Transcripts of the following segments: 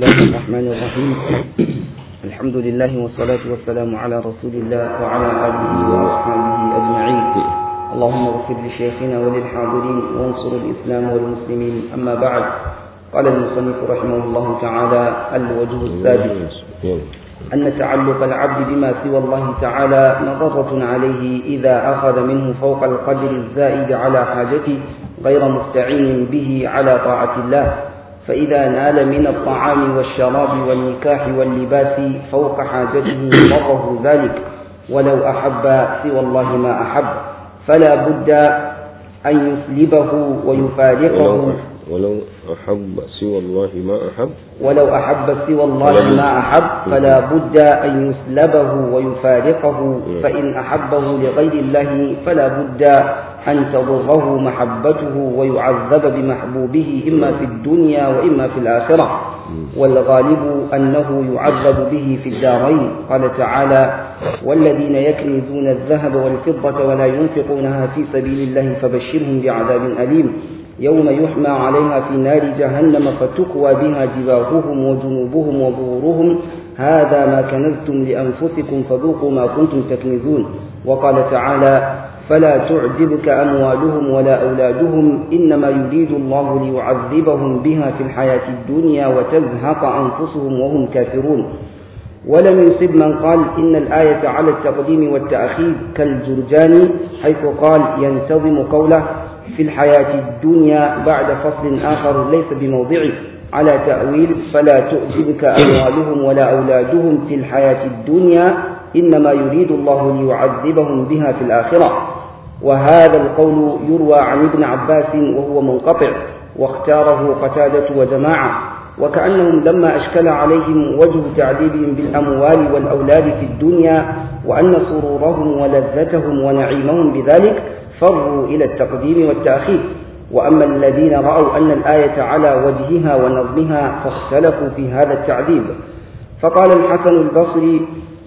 الله الرحمن الرحيم الحمد لله والصلاة والسلام على رسول الله وعلى آله وأصحابه أجمعين اللهم اغفر لشيخنا وللحاضرين وانصر الإسلام والمسلمين أما بعد قال المصنف رحمه الله تعالى الوجه السادس أن تعلق العبد بما سوى الله تعالى مضرة عليه إذا أخذ منه فوق القدر الزائد على حاجته غير مستعين به على طاعة الله فإذا نال من الطعام والشراب والنكاح واللباس فوق حاجته ضره ذلك ولو أحب سوى الله ما أحب فلا بد أن يسلبه ويفارقه ولو أحب سوى الله ما أحب ولو أحب سوى الله ما أحب فلا بد أن يسلبه ويفارقه فإن أحبه لغير الله فلا بد أن تضره محبته ويعذب بمحبوبه إما في الدنيا وإما في الآخرة والغالب أنه يعذب به في الدارين قال تعالى والذين يكنزون الذهب والفضة ولا ينفقونها في سبيل الله فبشرهم بعذاب أليم يوم يحمى عليها في نار جهنم فتكوى بها جباههم وجنوبهم وظهورهم هذا ما كنزتم لأنفسكم فذوقوا ما كنتم تكنزون وقال تعالى فلا تعجبك أموالهم ولا أولادهم إنما يريد الله ليعذبهم بها في الحياة الدنيا وتزهق أنفسهم وهم كافرون ولم يصب من قال إن الآية على التقديم والتأخير كالجرجاني حيث قال ينتظم قوله في الحياة الدنيا بعد فصل آخر ليس بموضعه على تأويل فلا تعجبك أموالهم ولا أولادهم في الحياة الدنيا إنما يريد الله ليعذبهم بها في الآخرة وهذا القول يروى عن ابن عباس وهو منقطع واختاره قتادة وجماعة وكأنهم لما أشكل عليهم وجه تعذيبهم بالأموال والأولاد في الدنيا وأن سرورهم ولذتهم ونعيمهم بذلك فروا إلى التقديم والتأخير وأما الذين رأوا أن الآية على وجهها ونظمها فاختلفوا في هذا التعذيب فقال الحسن البصري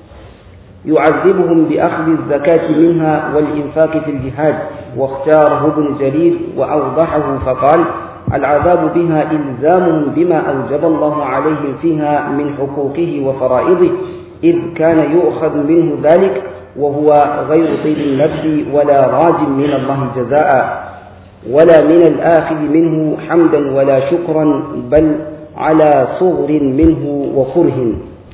يعذبهم بأخذ الزكاة منها والإنفاق في الجهاد واختاره ابن جرير وأوضحه فقال العذاب بها إلزامهم بما أوجب الله عليهم فيها من حقوقه وفرائضه إذ كان يؤخذ منه ذلك وهو غير طيب النفس ولا راج من الله جزاء ولا من الآخذ منه حمدا ولا شكرا بل على صغر منه وكره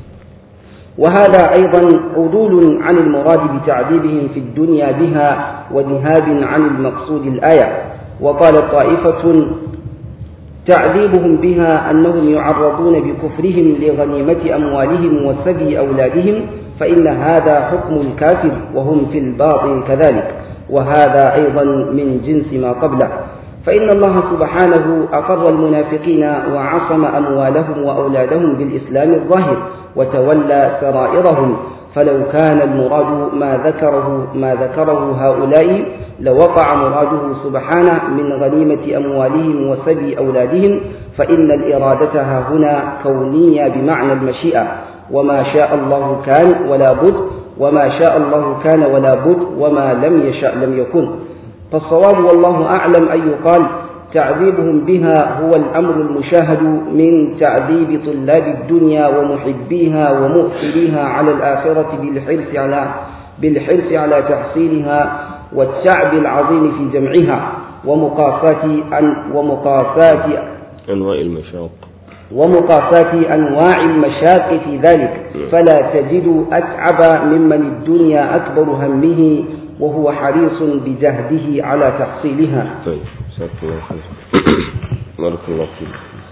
وهذا أيضا عدول عن المراد بتعذيبهم في الدنيا بها وذهاب عن المقصود الآية وقال طائفة تعذيبهم بها أنهم يعرضون بكفرهم لغنيمة أموالهم وسبي أولادهم فإن هذا حكم الكافر وهم في الباطن كذلك وهذا أيضا من جنس ما قبله فإن الله سبحانه أقر المنافقين وعصم أموالهم وأولادهم بالإسلام الظاهر وتولى سرائرهم فلو كان المراد ما ذكره ما ذكره هؤلاء لوقع مراده سبحانه من غنيمة أموالهم وسبي أولادهم فإن الإرادة ها هنا كونية بمعنى المشيئة وما شاء الله كان ولا بد وما شاء الله كان ولا بد وما لم يشاء لم يكن فالصواب والله أعلم أن يقال تعذيبهم بها هو الأمر المشاهد من تعذيب طلاب الدنيا ومحبيها ومؤثريها على الآخرة بالحرص على بالحرص على تحصيلها والتعب العظيم في جمعها ومقاساة أن ومقاساة أنواع المشاق ومقاساة أنواع المشاق في ذلك فلا تجد أتعب ممن الدنيا أكبر همه وهو حريص بجهده على تحصيلها طيب جزاك الله خير بارك الله فيك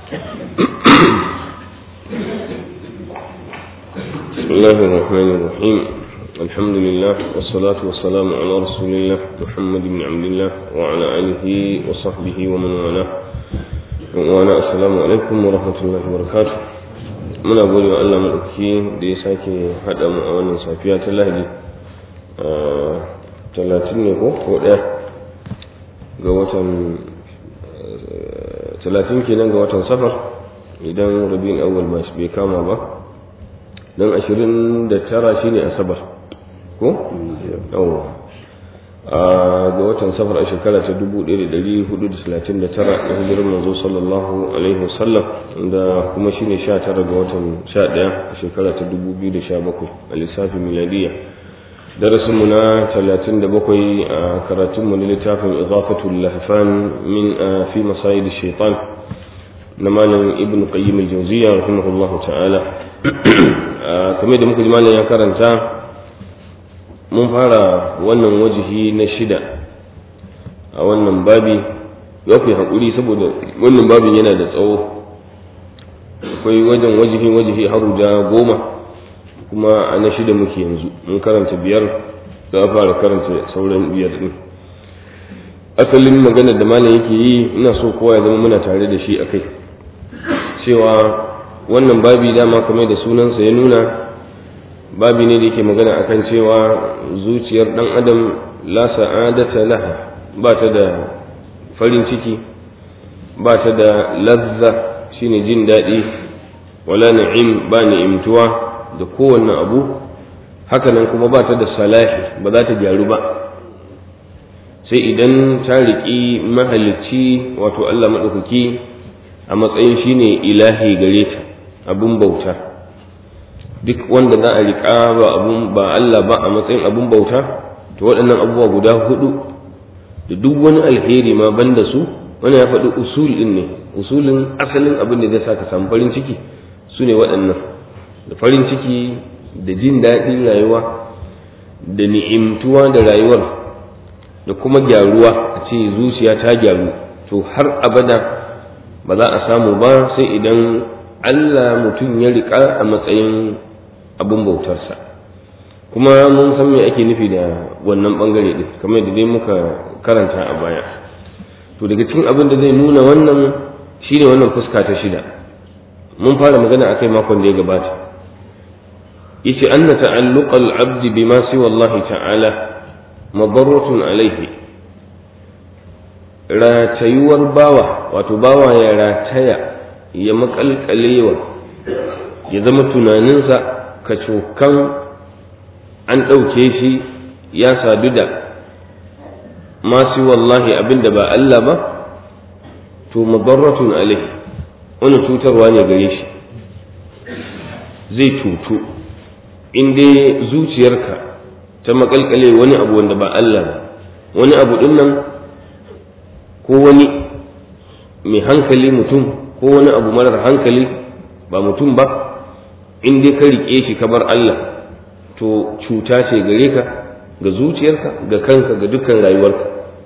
بسم الله الرحمن الرحيم الحمد لله والصلاة والسلام على رسول الله محمد بن عبد الله وعلى آله وصحبه ومن والاه وعلى السلام عليكم ورحمة الله وبركاته muna gode wa Allah maɗauki da ya sake haɗa mu a wannan safiya ta lahadi talatin ne ko ko ɗaya ga watan talatin kenan ga watan safar idan rabin awwal ba bai kama ba don ashirin da tara shi ne asabar ko? yawon ga watan safar a shekara ta 1439 da hijirar manzo sallallahu alaihi wasallam da kuma shine 19 ga watan 11 a shekara ta 2017 a lissafin miladiyya darasinmu na 37 a karatunmu na littafin izafatul lahfan min fi masayid shaitan na malam ibn qayyim al-jawziyya rahimahullahu ta'ala kamar da muka ji malam ya karanta mun fara wannan wajihi na shida a wannan babi ya ku haƙuri saboda wannan babin yana da tsawo akwai wajen wajihi wajihi har guda goma kuma a na shida muke yanzu mun karanta biyar za a fara karanta sauran biyar ɗin asalin magana da malam yake yi ina so kowa ya zama muna tare da shi a kai cewa wannan babi dama kamar da sunansa ya nuna babi ne da yake magana akan cewa zuciyar dan adam la sa'adata laha ba ta da farin ciki ba ta da lazza shine jin daɗi wala na'im ba ni'imtuwa da kowanne abu hakanan kuma ba ta da salahi ba za ta gyaru ba sai idan ta riƙi mahalicci wato Allah maɗaukaki a matsayin shine ilahi gare ta abun bauta duk wanda za a riƙa ba abun ba Allah ba a matsayin abun bauta to waɗannan abubuwa guda hudu da duk wani alheri ma banda su wani ya faɗi usul ɗin ne usulin asalin abin da zai sa ka samu farin ciki su ne waɗannan da farin ciki da jin daɗin rayuwa da ni'imtuwa da rayuwar da kuma gyaruwa a ce zuciya ta gyaru to har abada ba za a samu ba sai idan Allah mutum ya riƙa a matsayin abin bautarsa kuma mun san me ake nufi da wannan bangare din kamar da dai muka karanta a baya to daga cikin abin da zai nuna wannan shine wannan fuska ta shida mun fara magana akai makon da ya gabata yace anna ta'alluq al-abd bima siwa Allah ta'ala madarratun alayhi ratayuwar bawa wato bawa ya rataya ya makalkalewa ya zama tunaninsa kacokan an ɗauke shi ya sadu da masu wallahi abinda ba Allah ba to madarratun alai wani cutarwa ne gare shi zai cutu in dai zuciyarka ta makalkale wani abu wanda ba Allah ba wani abu din nan ko wani mai hankali mutum ko wani abu marar hankali ba mutum ba in dai ka riƙe shi ka bar Allah to cuta ce gare ka ga zuciyarka ga kanka ga dukkan rayuwarka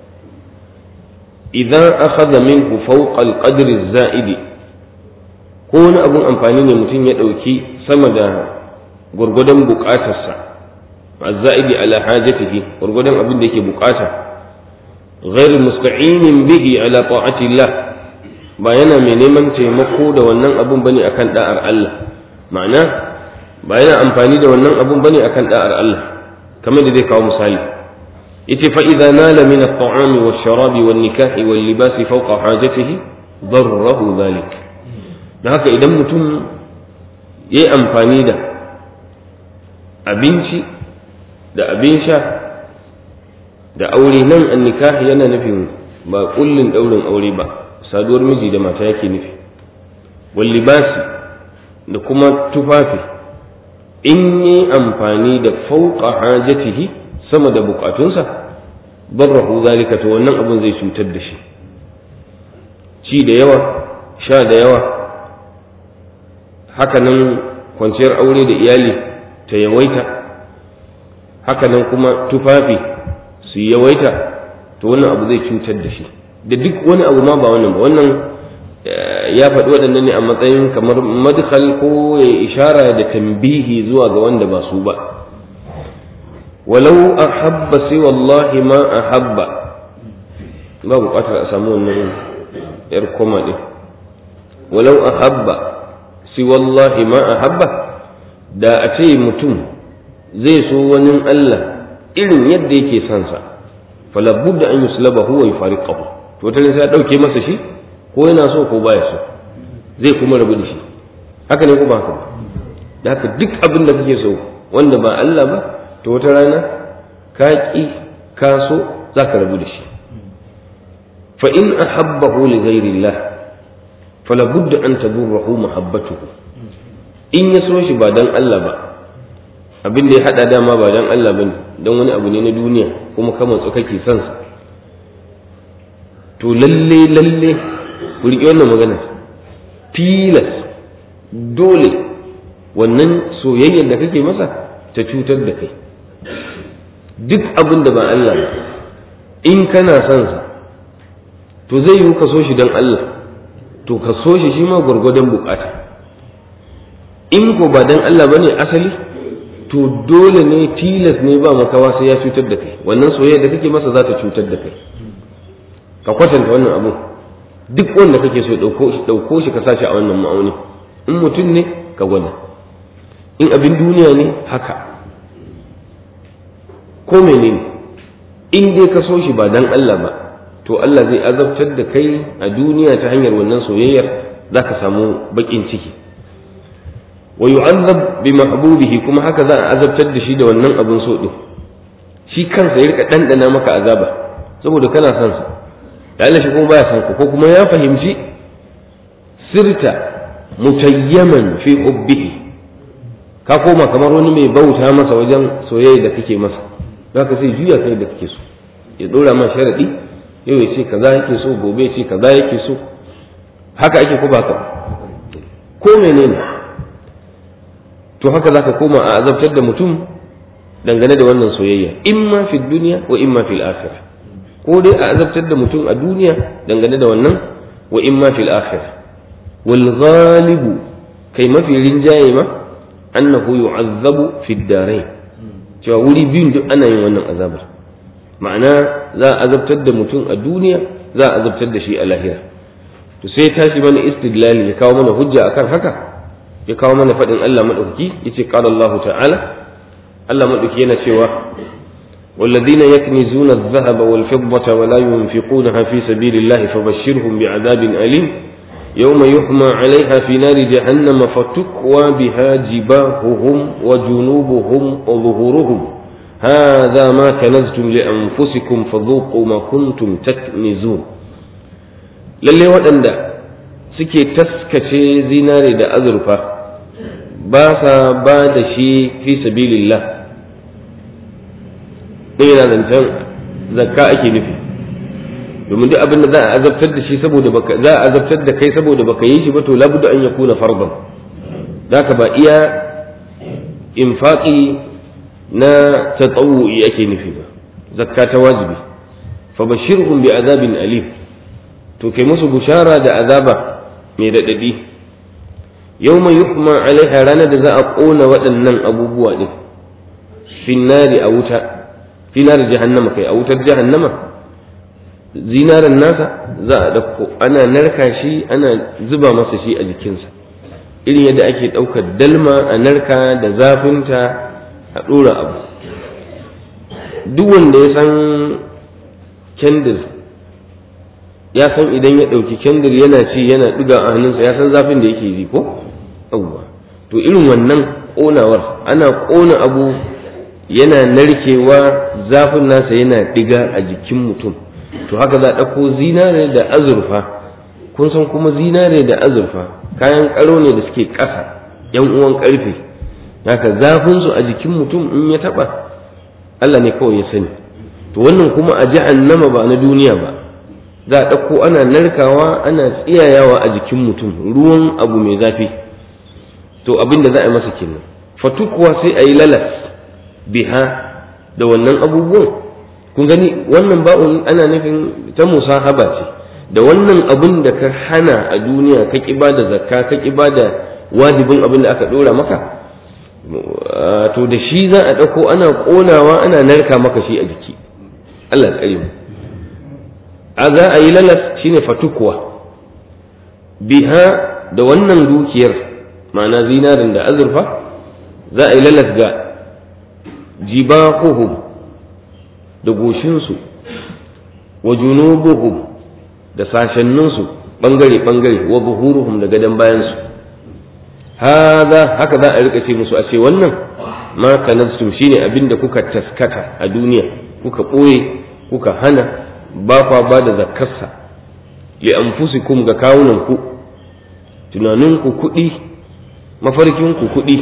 idan akhadha minhu fawqa al-qadr az-za'idi ko wani abun amfani ne mutum ya ɗauki sama da gwargwadon buƙatarsa az-za'idi ala hajatihi gwargwadon abin da yake buƙata ghairu musta'inin bihi ala ta'ati Allah ba yana mai neman taimako da wannan abun bane akan da'ar Allah ma'ana ba yana amfani da wannan abun bane akan da'ar Allah kamar da zai kawo misali yace fa idza nala min at-ta'ami wash-sharabi wan-nikahi wal-libasi fawqa hajatihi darrahu dhalik dan haka idan mutum yayi amfani da abinci da abin sha da aure nan an-nikahi yana nufin ba kullin daurin aure ba saduwar miji da mata yake nufi wal-libasi da kuma tufafi in yi amfani da fauka hajatihi sama da bukatunsa barrahu zalika to wannan abin zai cutar da shi ci da yawa sha da yawa hakanan kwanciyar aure da iyali ta yawaita hakanan kuma tufafi su yawaita to wannan abu zai cutar da shi da duk wani abu ma ba wannan ba wannan ya faɗi waɗannan ne a matsayin kamar madkhal ko ya ishara da tambihi zuwa ga wanda ba su ba walau ahabba sai wallahi ma ahabba ba buƙatar a samu wannan yar koma ɗin walau ahabba sai wallahi ma ahabba da a ce mutum zai so wani Allah irin yadda yake son sa falabudda an yuslabahu wa yufariqahu to ta sai ya dauke masa shi ko yana so ko baya so zai kuma rabu da shi haka ne ko ba haka ba da haka duk abin da kake so wanda ba Allah ba to wata rana ka ki ka so za ka rabu da shi fa in ahabbahu li ghairillah fala budda an tadurruhu mahabbatuhu in ya so shi ba dan Allah ba abin da ya hada dama ba dan Allah bane dan wani abu ne na duniya kuma ka matsu kake son sa to lalle lalle ku riƙe wannan magana tilas dole wannan soyayyar da kake masa ta cutar da kai duk abin da ba Allah ba in kana son sa to zai yi ka so shi don Allah to ka so shi shi ma gwargwadon bukata in ko ba don Allah ba ne asali to dole ne tilas ne ba makawa sai ya cutar da kai wannan soyayya da kake masa za ta cutar da kai ka kwatanta wannan abu duk wanda kake so ɗauko shi ka sashi a wannan ma'auni in mutum ne ka gwada in abin duniya ne haka ko menene in dai ka so shi ba dan Allah ba to Allah zai azabtar da kai a duniya ta hanyar wannan soyayyar za ka samu baƙin ciki wa yu'azzab bi mahbubihi kuma haka za a azabtar da shi da wannan abin so din shi kansa ya rika dandana maka azaba saboda kana son sa da Allah shi kuma baya son ka ko kuma ya fahimci sirta mutayyaman fi hubbihi ka koma kamar wani mai bauta masa wajen soyayya da kake masa zaka sai juya kai da kake so ya dora ma sharadi yau ya ce kaza yake so gobe ya ce kaza yake so haka ake ko baka ko menene to haka zaka koma a azabtar da mutum dangane da wannan soyayya imma fi dunya wa imma fil akhirah ko dai a azabtar da mutum a duniya dangane da wannan wa imma fil akhirah wal ghalibu kai mafi rinjaye ma annahu yu'azzabu fi darain cewa wuri biyun duk ana yin wannan azabar ma'ana za a azabtar da mutum a duniya za a azabtar da shi a lahira to sai tashi mana istidlali ya kawo mana hujja akan haka ya kawo mana faɗin Allah madaukaki yace qala Allah ta'ala Allah madaukaki yana cewa والذين يكنزون الذهب والفضة ولا ينفقونها في سبيل الله فبشرهم بعذاب أليم يوم يحمى عليها في نار جهنم فتكوى بها جباههم وجنوبهم وظهورهم هذا ما كنزتم لأنفسكم فذوقوا ما كنتم تكنزون lalle waɗanda suke taskace zinare da azurfa ba sa ba da shi fi sabilillah ɗin yana zancen zakka ake nufi domin duk abin da za a azabtar da shi saboda baka za a azabtar da kai saboda baka yi shi ba to labuda an yakuna fardan zaka ba iya infaqi na tatawu'i ake nufi ba zakka ta wajibi fa bashirhum bi azabin alim to kai musu bushara da azaba mai daɗaɗi yawma yuhma alaiha ranar da za a ƙona waɗannan abubuwa ɗin finnari a wuta finar jahannama kai a wutar jahannama zinaran nasa za a ɗauko ana narka shi ana zuba masa shi a jikinsa irin yadda ake ɗaukar dalma a narka da zafinta a ɗora abu duk wanda ya san kendir ya san idan ya ɗauki kendir yana ci yana ɗiga a hannunsa ya san zafin da yake ji ko yawwa to irin wannan ƙonawar ana ƙona abu yana narkewa zafin nasa yana ɗiga a jikin mutum to haka za a ɗauko zinare da azurfa kun san kuma zinare da azurfa kayan ƙaro ne da suke ƙasa yan uwan ƙarfe haka zafinsu a jikin mutum in ya taɓa Allah ne kawai ya sani to wannan kuma a jahannama ba na duniya ba za a ɗauko ana narkawa ana tsiyayawa a jikin mutum ruwan abu mai zafi to abin da za a yi masa kenan fatukuwa sai a yi lalas biha da wannan abubuwan kun gani wannan ba'un ana nufin ta musahaba ce da wannan abin da ka hana a duniya ka ƙi ba da zakka ka ƙi ba da wajibin abin da aka ɗora maka to da shi za a ɗauko ana ƙonawa ana narka maka shi a jiki Allah tsare mu a za a yi lalas shine fatukuwa biha da wannan dukiyar ma'ana zinarin da azurfa za a yi lalas ga jibahuhum da goshinsu wa junubuhum da sashenninsu ɓangare-ɓangare wa buhuruhum da gadon bayansu haza haka za a rika ce musu a ce wannan ma kanastum shine abin da kuka taskata a duniya kuka ɓoye kuka hana ba kwa ba da zakarsa li anfusikum ga kawunan ku tunaninku kuɗi mafarkinku kuɗi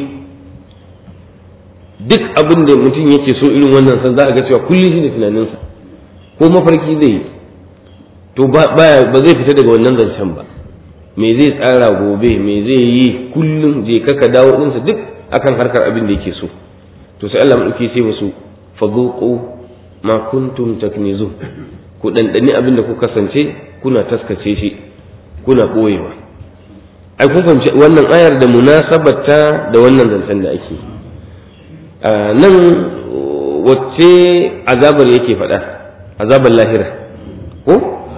duk abin da mutum yake so irin wannan san za a ga cewa kullum shi da tunaninsa ko mafarki zai yi to ba zai fita daga wannan zancen ba me zai tsara gobe me zai yi kullum je kaka dawo ɗinsa duk akan harkar abin da yake so to sai Allah madauki sai musu fadhuqu ma kuntum taknizun ku dandani abin da ku kasance kuna taskace shi kuna boyewa ai kun fahimci wannan ayar da munasabarta da wannan zancen da ake nan wacce azabar yake faɗa azabar lahira ko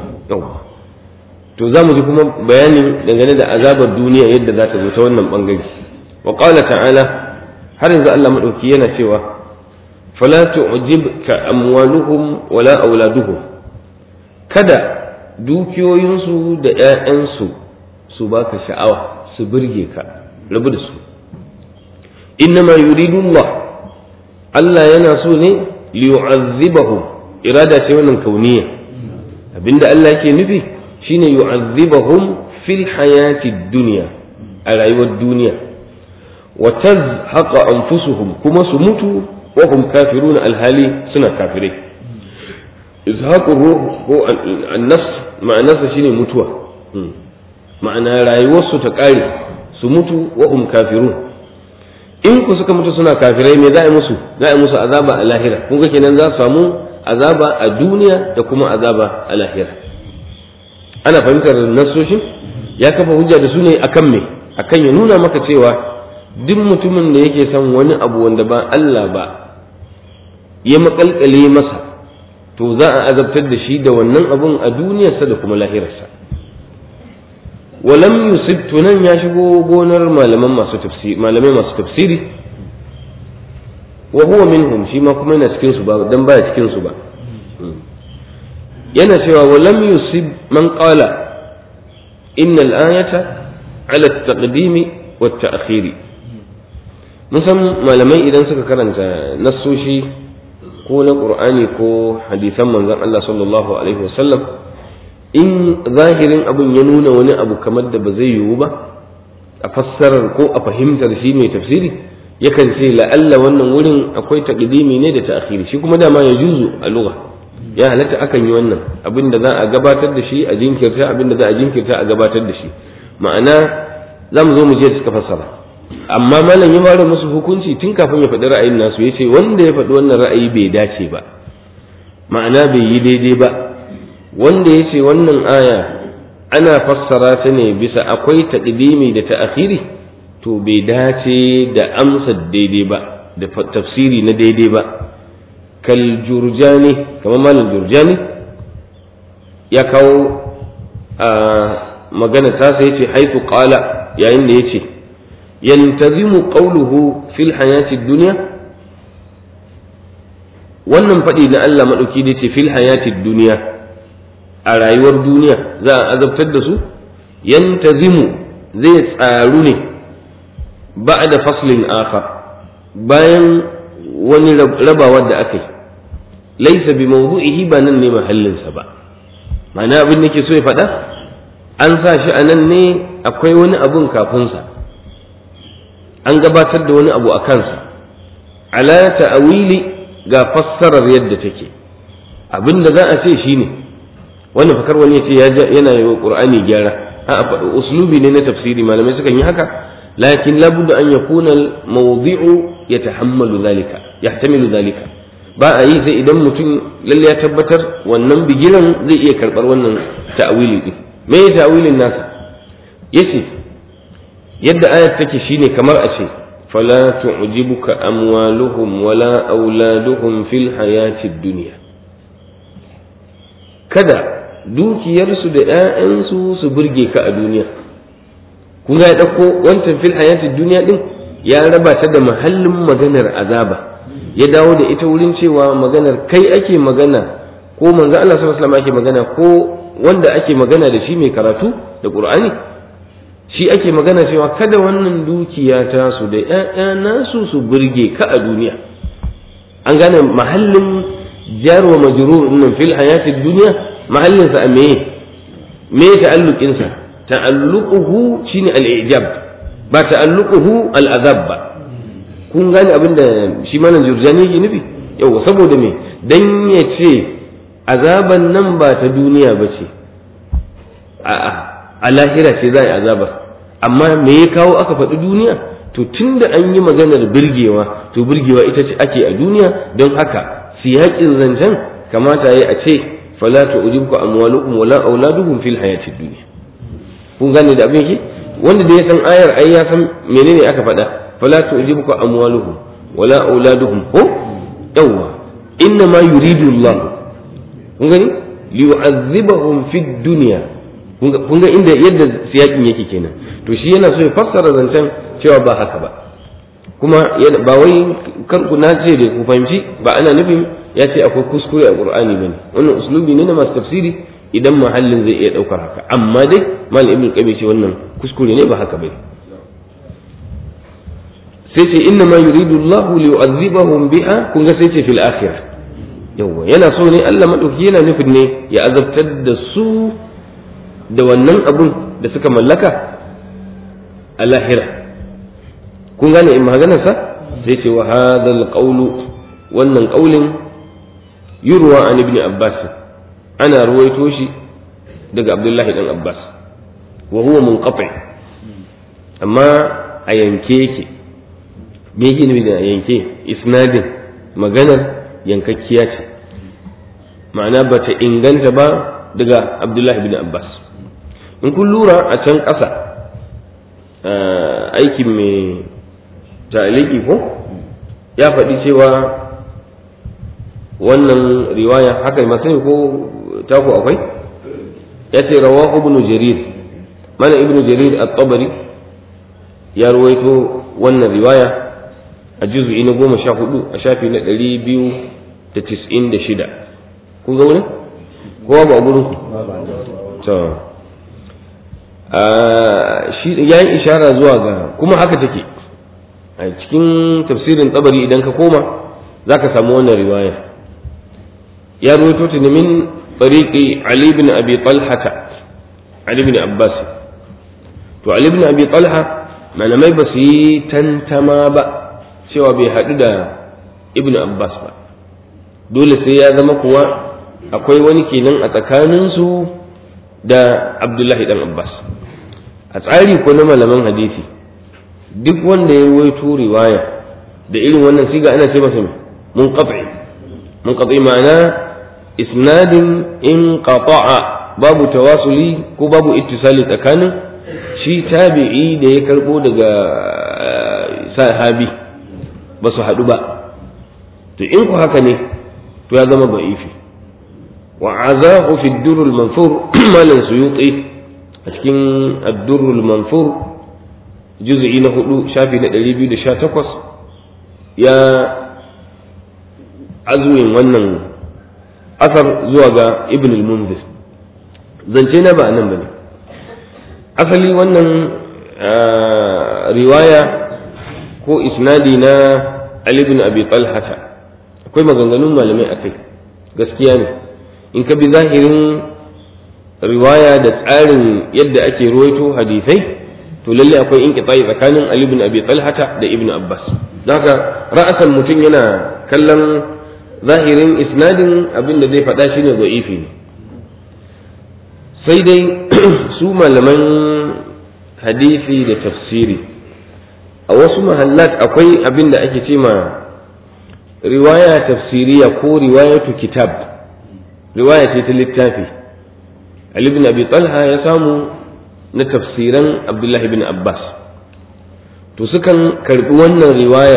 to za mu ji kuma bayani dangane da azabar duniya yadda za ta zo ta wannan bangare wa qala ta'ala har yanzu Allah madauki yana cewa fala tu'jibka amwaluhum wala auladuhum kada dukiyoyinsu da ƴaƴansu su baka sha'awa su burge ka rabu da su innama yuridu Allah Allah yana so ne liyu'azzibahum irada ce wannan kauniya abinda Allah yake nufi shine yu'azzibahum fil hayati dunya a rayuwar duniya wa tazhaqa anfusuhum kuma su mutu wa hum kafiruna alhali suna kafirai izhaqu ruh ko an-nafs ma'anarsa shine mutuwa ma'ana rayuwarsu ta kare su mutu wa hum kafirun in ku suka mutu suna kafirai me za a yi musu za a yi musu azaba a lahira kun ga kenan za su samu azaba a duniya da kuma azaba a lahira ana fahimtar nasoshin ya kafa hujja da su ne akan me akan ya nuna maka cewa duk mutumin da yake son wani abu wanda ba Allah ba ya makalkale masa to za a azabtar da shi da wannan abun a duniyarsa da kuma lahirarsa walam yusib tunan ya shigo gonar malaman masu tafsiri malamai masu tafsiri wa huwa minhum shi ma kuma yana cikin su ba dan baya cikin su ba yana cewa walam yusib man qala innal ayata ala at-taqdimi wat ta'khiri mun san malamai idan suka karanta nassoshi ko na qur'ani ko hadisan manzon Allah sallallahu alaihi wasallam in zahirin abun ya nuna wani abu kamar da ba zai yiwu ba a fassarar ko a fahimtar shi mai tafsiri yakan ce la'alla wannan wurin akwai taqdimi ne da ta'khiri shi kuma dama ya juzu a lugha ya halatta akan yi wannan abin da za a gabatar da shi a jinkirta abin da za a jinkirta a gabatar da shi ma'ana za mu zo mu je suka fassara amma malam ya fara musu hukunci tun kafin ya faɗi ra'ayin nasu ya ce wanda ya faɗi wannan ra'ayi bai dace ba ma'ana bai yi daidai ba wanda ya ce wannan aya ana fassara ta ne bisa akwai taƙdimi da ta'akhiri to bai dace da amsa daidai ba da tafsiri na daidai ba kal jurjani kamar malam jurjani ya kawo a magana ta sai ce haitu qala yayin da yace yantazimu qawluhu fil hayati dunya wannan faɗi na Allah maɗauki da ce fil hayati duniya a rayuwar duniya za a azabtar da su yantazimu zai tsaru ne ba da faslin akhar bayan wani rabawar da aka yi laisa bi mawdu'ihi ba nan ne mahallinsa ba ma'ana abin da ke so ya faɗa an sa shi a nan ne akwai wani abun kafinsa an gabatar da wani abu a kansa ala ta'awili ga fassarar yadda take abin da za a ce shine wannan fakar wani ya ce yana yi wa qur'ani gyara a faɗi uslubi ne na tafsiri malamai sukan yi haka lakin labudda an yakuna al-mawdi'u yatahammalu zalika yahtamilu zalika ba a yi sai idan mutum lalle ya tabbatar wannan bigiran zai iya karɓar wannan ta'awili din me ya ta'awilin nasa yace yadda ayat take shine kamar a ce fala tu'jibuka amwaluhum wala auladuhum fil hayati dunya kada dukiyarsu da ‘ya'yansu su burge ka a duniya kun ga ya ɗauko wancan fil hayati duniya ɗin ya raba ta da mahallin maganar azaba ya dawo da ita wurin cewa maganar kai ake magana ko manzo Allah sallallahu alaihi wasallam ake magana ko wanda ake magana da shi mai karatu da Qur'ani shi ake magana cewa kada wannan dukiya ta su da ‘ya'ya nasu su burge ka a duniya an gane mahallin jar wa majrur nan fil hayati dunya mahallin sa me me ta'alluqin sa ta'alluquhu shine al-ijab ba ta'alluquhu al-azab ba kun gane abinda shi malam jurjani yake nufi yau saboda me dan ya ce azaban nan ba ta duniya ba ce a'a a lahira ce za a yi azabar amma me ya kawo aka faɗi duniya to tun da an yi maganar birgewa to birgewa ita ce ake a duniya don haka siyaƙin zancen kamata ya a ce fala ta ujibku amwalukum wala auladuhum fil hayatid dunya kun gane da abin yake wanda da ya san ayar ai ya san menene aka faɗa fala ta ujibku amwaluhum wala auladuhum ko yawwa inna ma yuridu Allah kun gani liyu'azzibahum fid dunya kun ga inda yadda siyakin yake kenan to shi yana so ya fassara zancen cewa ba haka ba kuma ba wai kar ku na ce da ku fahimci ba ana nufin ya ce akwai kuskure a qur'ani bane wannan uslubi ne na masu tafsiri idan mahallin zai iya daukar haka amma dai mal ibn qabi ce wannan kuskure ne ba haka bane sai ce inna ma yuridu Allah li yu'adhibahum biha kun ga sai ce fil akhirah yawa yana so ne Allah madauki yana nufin ne ya azabtar da su da wannan abun da suka mallaka a lahira kun gane in maganarsa sai ce wa hadal qawlu wannan qaulin yurwa an ibn abbas ana ruwaito shi daga abdullahi dan abbas wa huwa munqati amma a yanke yake me yake nufi da yanke isnadin maganar yankakkiya ce ma'ana ba ta inganta ba daga abdullahi bin abbas in kun lura a can ƙasa aikin mai taliki ko ya faɗi cewa wannan riwaya haka masu ko taku akwai ya ce rawa ibnu jarir mana ibnu jarir at-tabari ya ruwaito wannan riwaya a juz'i na goma sha hudu a shafi na ɗari biyu da tis'in da shida kun ga wurin kowa ba a gurin ku shi ya yi ishara zuwa ga kuma haka take a cikin tafsirin tsabari idan ka koma za ka samu wannan riwaya ya ruwaito ta min tsariƙi Ali bin Abi Talhata Ali bin Abbas to Ali bin Abi Talha malamai ba su yi tantama ba cewa bai haɗu da Ibn Abbas ba dole sai ya zama kuwa akwai wani kenan a tsakaninsu da Abdullahi dan Abbas a tsari ko na malaman hadisi duk wanda ya ruwaito riwaya da irin wannan siga ana ce masa mun qat'i mun qat'i ma'ana isnadin in qata'a babu tawasuli ko babu ittisali tsakanin shi tabi'i da ya karbo daga sahabi ba su haɗu ba to in ku haka ne to ya zama ba'ifi wa azahu fi durrul manfur malan suyuti a cikin addurrul manfur juz'i na hudu shafi na ɗari biyu da sha takwas ya azumin wannan asar zuwa ga ibn al-munzir zance na ba nan bane asali wannan riwaya ko isnadi na Ali ibn Abi Talhata akwai maganganun malamai akai gaskiya ne in ka bi zahirin riwaya da tsarin yadda ake ruwaito hadisai to lalle akwai inqita'i tsakanin Ali ibn Abi Talhata da Ibn Abbas haka ra'asan mutum yana kallon zahirin isnadin abin da zai faɗa shine da'ifi ne sai dai su malaman hadisi da tafsiri a wasu mahallat akwai abin da ake ce ma riwaya tafsiriya ko riwayatu kitab riwaya ce ta littafi Ali ibn Abi Talha ya samu na tafsiran Abdullahi bin Abbas to sukan karbi wannan riwaya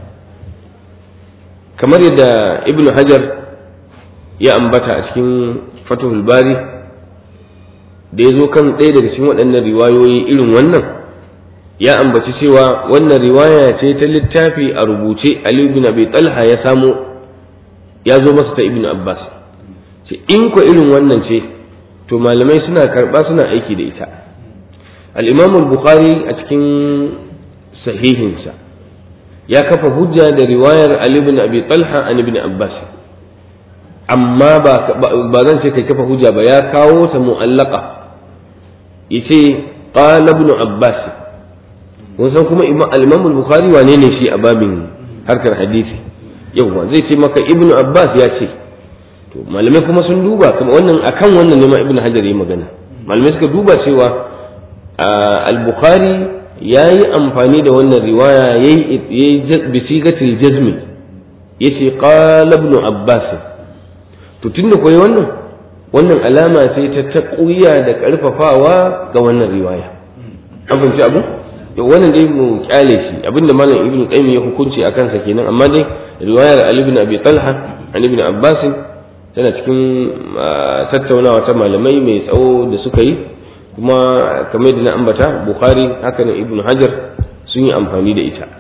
kamar yadda Ibn Hajar ya ambata a cikin Fathul Bari da ya zo kan ɗaya daga cikin waɗannan riwayoyi irin wannan ya ambaci cewa wannan riwaya ce ta littafi a rubuce Ali bin Abi Talha ya samo ya zo masa ta Ibn Abbas ce in ko irin wannan ce to malamai suna karɓa suna aiki da ita al-Imam al-Bukhari a cikin sahihinsa ya kafa hujja da riwayar Ali bin Abi Talha an Ibn Abbas amma ba zan ce kai kafa hujja ba ya kawo ta mu'allaka yace qala ibn abbas wasan kuma al-imam al-bukhari wane ne shi a babin harkar hadisi yawa zai ce maka ibn abbas ya ce to malamai kuma sun duba kuma wannan akan wannan ne ma ibn hajar yi magana malamai suka duba cewa al-bukhari yayi amfani da wannan riwaya yayi bisigatil jazmi yace qala ibn abbas to tunda koyi wannan wannan alama ce ta taƙuya da ƙarfafawa ga wannan riwaya an fahimci abu wannan dai mu kyale shi abinda malam ibnu qayyim ya hukunci akan sa kenan amma dai riwayar ali ibn abi talha an ibn abbas tana cikin tattaunawa ta malamai mai tsawo da suka yi kuma kamar da na ambata bukhari haka nan ibnu hajar sun yi amfani da ita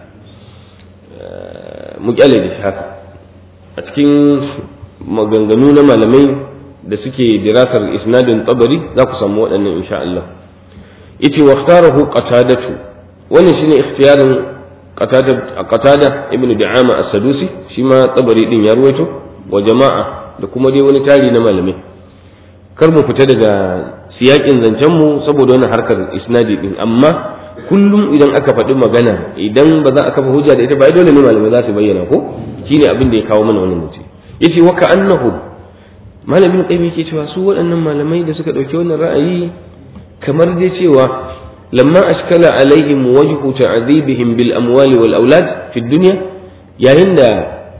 mu kyale da shi haka a cikin maganganu na malamai da suke dirasar isnadin tabari za ku samu waɗannan insha Allah yace wa ikhtarahu qatadatu wannan shine ikhtiyarin qatada qatada ibnu da'ama as-sadusi shi ma tabari din ya ruwaito wa jama'a da kuma dai wani tari na malamai kar mu fita daga siyakin zancen mu saboda wannan harkar isnadi din amma kullum idan aka faɗi magana idan ba za a kafa hujja da ita ba dole ne malamai za su bayyana ko shine abin da ya kawo mana wannan mutum yace wa ka'annahum malamin qayyim yake cewa su waɗannan malamai da suka ɗauki wannan ra'ayi kamar dai cewa lamma ashkala alaihim wajhu ta'dhibihim bil amwali wal aulad fi dunya yayin da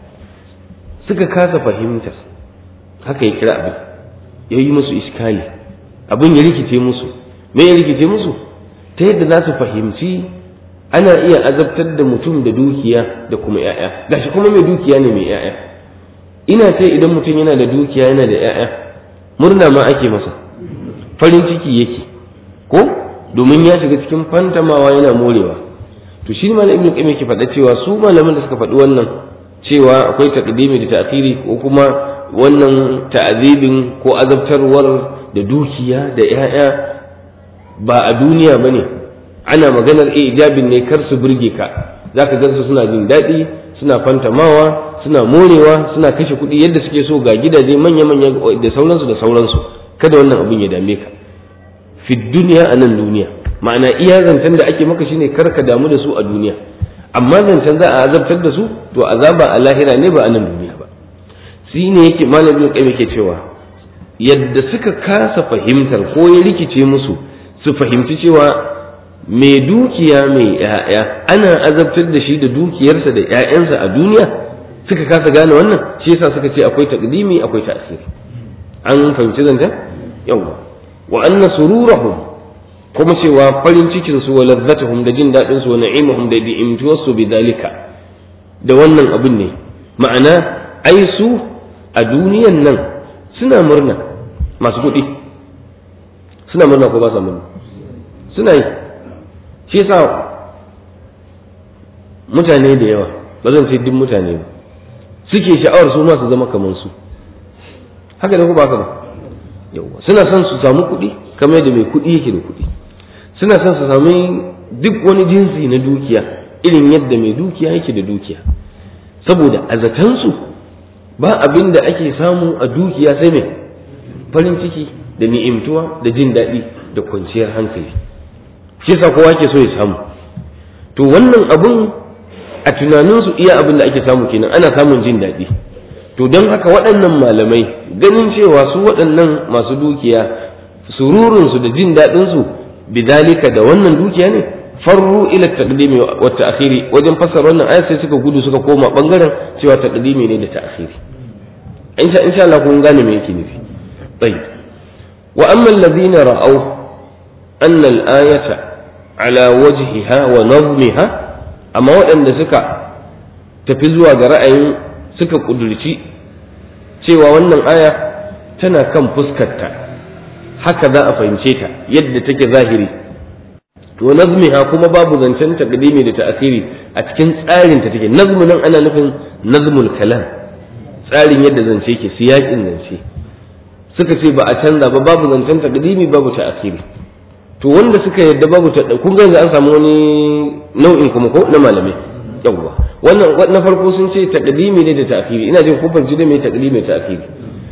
suka kasa fahimtar haka ya kira abin ya yi musu iskali abin ya rikice musu me ya rikice musu ta yadda za su fahimci ana iya azabtar da mutum da dukiya da kuma 'ya'ya gashi kuma mai dukiya ne mai 'ya'ya ina ce idan mutum yana da dukiya yana da 'ya'ya murna ma ake masa farin ciki yake ko domin ya shiga cikin fantamawa yana morewa to shi malam ibnu qayyim yake faɗa cewa su malaman da suka faɗi wannan cewa akwai taqdimi da ta'khiri ko kuma wannan ta'azibin ko azabtarwar da dukiya da 'ya'ya ba a duniya bane ana maganar ijabin ne kar su burge ka zaka gansu suna jin daɗi suna fantamawa suna morewa suna kashe kuɗi yadda suke so ga gidaje manya-manya da sauransu da sauransu kada wannan abin ya dame ka fi duniya a nan duniya ma'ana iya zancen da ake maka shine kar ka damu da su a duniya amma zancen za a azabtar da su to azaba a lahira ne ba a nan duniya ba shi ne yake malamin kai yake cewa yadda suka kasa fahimtar ko ya rikice musu su fahimci cewa mai dukiya mai 'ya'ya ana azabtar da shi da dukiyarsa da 'ya'yansa a duniya suka kasa gane wannan shi yasa suka ce akwai taqdimi akwai ta'siri an fahimci zanta yawa wa anna sururahum kuma cewa farin cikin su wa ladzatuhum da jin dadin su wa na'imuhum da bi'imtuwar su bidalika da wannan abin ne ma'ana ai su a duniyan nan suna murna masu kuɗi suna murna ko ba sa murna suna yi shi yasa mutane da yawa ba zan ce duk mutane ba suke sha'awar su ma su zama kamar su haka ne ko ba haka ba yawa suna son su samu kuɗi kamar yadda mai kuɗi yake da kuɗi suna son su sami duk wani jinsi na dukiya irin yadda mai dukiya yake da dukiya saboda a zatansu ba abin da ake samu a dukiya sai mai farin ciki da ni'imtuwa da jin daɗi da kwanciyar hankali shi yasa kowa ke so ya samu to wannan abun a tunaninsu iya abin da ake samu kenan ana samun jin daɗi to don haka waɗannan malamai ganin cewa su waɗannan masu dukiya sururunsu da jin daɗinsu bidalika da wannan dukiya ne farru ila taqdimi wa ta'khiri wajen fassara wannan ayat sai suka gudu suka koma bangaren cewa taqdimi ne da ta'khiri insha insha Allah kun gane me yake nufi tayyib wa amma alladhina ra'aw anna al-ayata ala wajhiha wa nazmiha amma waɗanda suka tafi zuwa ga ra'ayin suka ƙudurci cewa wannan aya tana kan fuskarta haka za a fahimce ta yadda take zahiri to nazmiha kuma babu zancen taqdimi da ta'khiri a cikin tsarin ta take nazmu nan ana nufin nazmul kalam tsarin yadda zance ke siyakin zance suka ce ba a canza ba babu zancen taqdimi babu ta'khiri to wanda suka yadda babu ta kun ga an samu wani nau'in kuma ko na malamai yawwa wannan na farko sun ce taqdimi ne da ta'khiri ina jin kun fahimci da me taqdimi da ta'khiri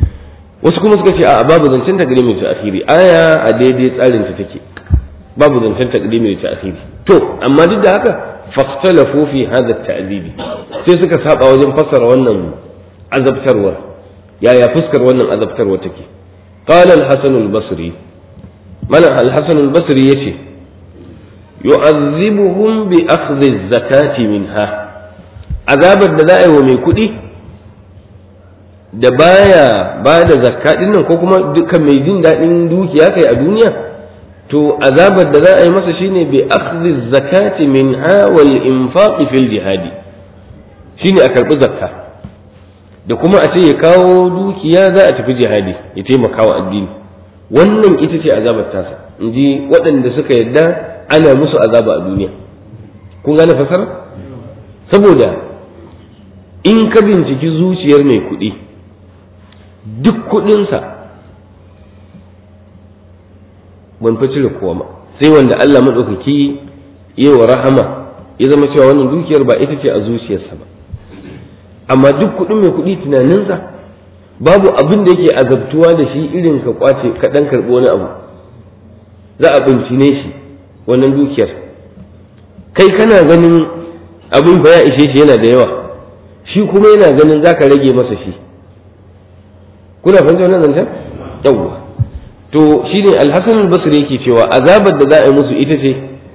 wasu kuma suka ce a babu zancen takdimi da ta'khiri aya a daidai tsarin ta take babu zancen takdimi da ta'khiri to amma duk da haka fahtalafu fi hadha at-ta'dibi sai suka saba wajen fassara wannan azabtarwar yaya fuskar wannan azabtarwa take qala al-hasan al-basri malam al-hasan al-basri yace yu'azzibuhum bi akhdhi az-zakati minha azabar da za a yi wa mai kuɗi da baya ba da zakka din nan ko kuma dukkan mai jin daɗin dukiya kai a duniya to azabar da za a yi masa shine bi akhdhi zakati minha wal infaqi fil jihadi shine a karbi zakka da kuma a ce ya kawo dukiya za a tafi jihadi ya taimaka wa addini wannan ita ce azabar tasa in ji waɗanda suka yadda ana musu azaba a duniya kun gane fasara saboda in ka binciki zuciyar mai kuɗi duk kuɗinsa ban fi cire kowa ba sai wanda Allah maɗaukaki yi wa rahama ya zama cewa wannan dukiyar ba ita ce a zuciyarsa ba amma duk kuɗin mai kuɗi tunaninsa babu abin da yake azabtuwa da shi irin ka kwace ka ɗan karɓi wani abu za a bincine shi wannan dukiyar kai kana ganin abin fa ya ishe shi yana da yawa shi kuma yana ganin za ka rage masa shi kuna fahimta wannan zancen yawwa to shine alhassan al-basri yake cewa azabar da za a yi musu ita ce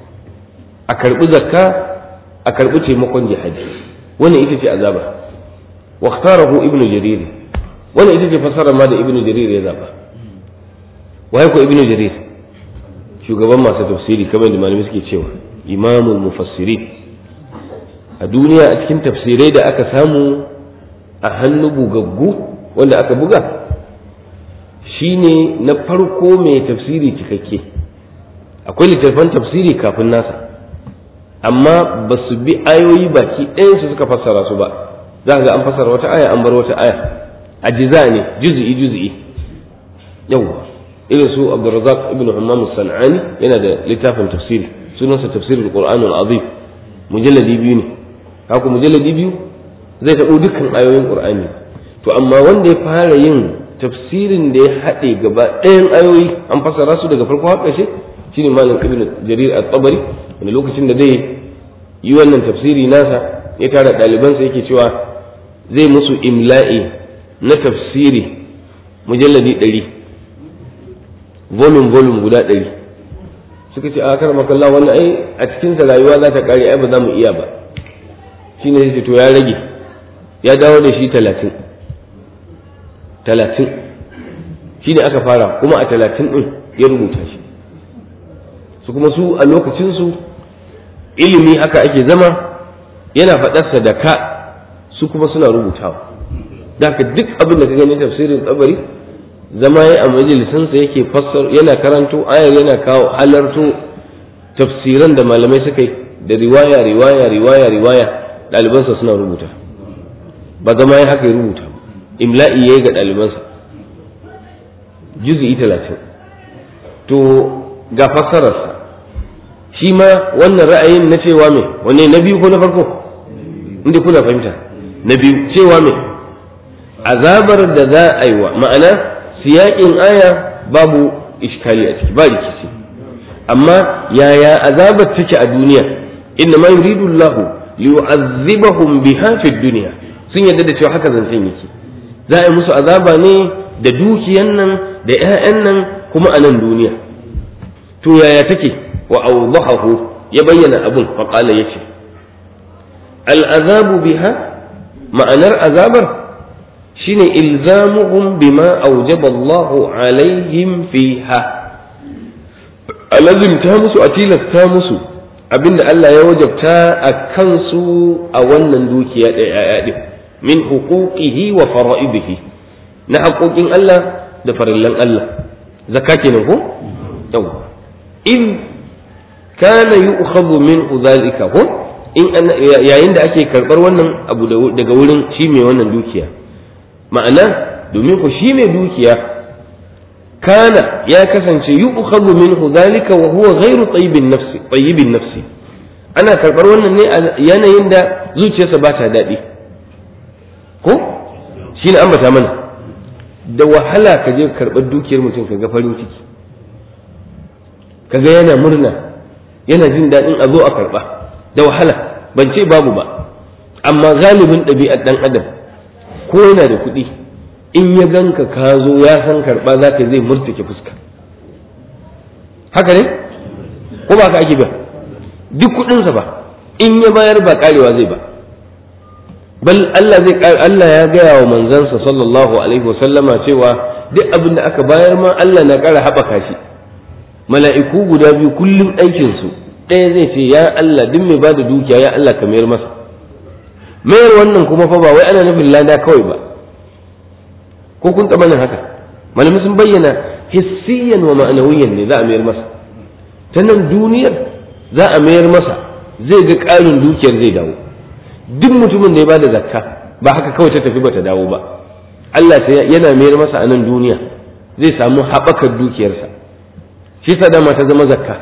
a karbi zakka a karbi taimakon jihadi wannan ita ce azaba wa ikhtarahu ibnu jarir wannan ita ce fasarar ma da ibnu jarir ya zaba waye ko ibnu jarir shugaban masu tafsiri kamar da malamai suke cewa imamul mufassirin a duniya a cikin tafsirai da aka samu a hannu bugaggu wanda aka buga shine na farko mai tafsiri cikakke akwai littattafan tafsiri kafin nasa amma ba su bi ayoyi baki ɗayansu suka fassara su ba za ga an fassara wata aya an bar wata aya ajiza ne juz'i juz'i yawwa irin su abdurrazzaq ibn hammam sanani yana da littafin tafsiri sunansa tafsirul qur'anul azim mujalladi biyu ne haka mujalladi biyu zai taɓo dukkan ayoyin qur'ani to amma wanda ya fara yin tafsirin da ya haɗe gaba ɗayan ayoyi an fassara su daga farko har ƙarshe shine malam ibn jarir at-tabari wanda lokacin da zai yi wannan tafsiri nasa ya tara ɗalibansa yake cewa zai musu imla'i na tafsiri mujalladi ɗari volume volume guda ɗari suka ce a kar makalla wannan ai a cikinsa rayuwa za ta ƙare ai ba za mu iya ba shine sai to ya rage ya dawo da shi talatin talatin shi ne aka fara kuma a talatin ɗin ya rubuta shi su kuma su a lokacinsu ilimi haka ake zama yana faɗarsa da ka su kuma suna rubutawa da haka duk abin da ka gani tafsirin tsabari zama ya a majalisansa yake fassar yana karanto ayar yana kawo halarto tafsiran da malamai suka yi da riwaya riwaya riwaya riwaya ɗalibansa suna rubuta ba zama ya haka ya rubuta imla'i ya yi ga ɗalibansa juzi'i talatin to ga fassararsa shi ma wannan ra'ayin na cewa mai wane na biyu ko na farko inda kuna fahimta na biyu cewa mai azabar da za a yi wa ma'ana siyaƙin aya babu iskali a ciki ba rikici amma yaya azabar take a duniya inna ma yuridu Allah liyu'azzibahum biha fid dunya sun yadda da cewa haka zancen yake za a yi musu azaba ne da dukiyan nan da 'ya'yan nan kuma a nan duniya to yaya take wa awdahahu ya bayyana abun fa qala yace al azabu biha ma'anar azabar shine ilzamuhum bima awjaba Allah alaihim fiha alazimta musu a tilasta musu abinda Allah ya wajabta a kansu a wannan dukiya da 'ya'ya din min huquqihi wa fara'idihi na haƙoƙin Allah da farillan Allah zakka kenan ko yawa in kana yu'khadhu min dhalika ko in yayin da ake karbar wannan abu daga wurin shi mai wannan dukiya ma'ana domin ku shi mai dukiya kana ya kasance yu'khadhu minhu dhalika wa huwa ghairu tayyibin nafsi tayyibin nafsi ana karbar wannan ne a yanayin da zuciyarsa ba ta daɗi ko shi ne ambata mana da wahala ka je karɓar dukiyar mutum ka ga farin ciki ka ga yana murna yana jin daɗin a zo a karɓa da wahala ban ce babu ba amma galibin ɗabi'ar ɗan adam ko yana da kuɗi in ya ganka ka zo ya san karɓa za ka zai murtuke fuska haka ne ko ba ka ake ba duk kuɗinsa ba in ya bayar ba karewa zai ba bal Allah zai Allah ya gaya wa manzansa sallallahu alaihi wa sallama cewa duk abin da aka bayar ma Allah na ƙara haɓaka shi mala'iku guda biyu kullum aikin su ɗaya zai ce ya Allah duk mai bada dukiya ya Allah ka mayar masa mayar wannan kuma fa ba wai ana nufin lada kawai ba ko kun taɓa nan haka malamai sun bayyana hissiyan wa ma'anawiyan ne za a mayar masa ta nan duniyar za a mayar masa zai ga ƙarin dukiyar zai dawo duk mutumin da ya bada zakka ba haka kawai ta tafi bata dawo ba Allah yana mayar masa a nan duniya zai samu haɓakar dukiyarsa shi sa dama ta zama zakka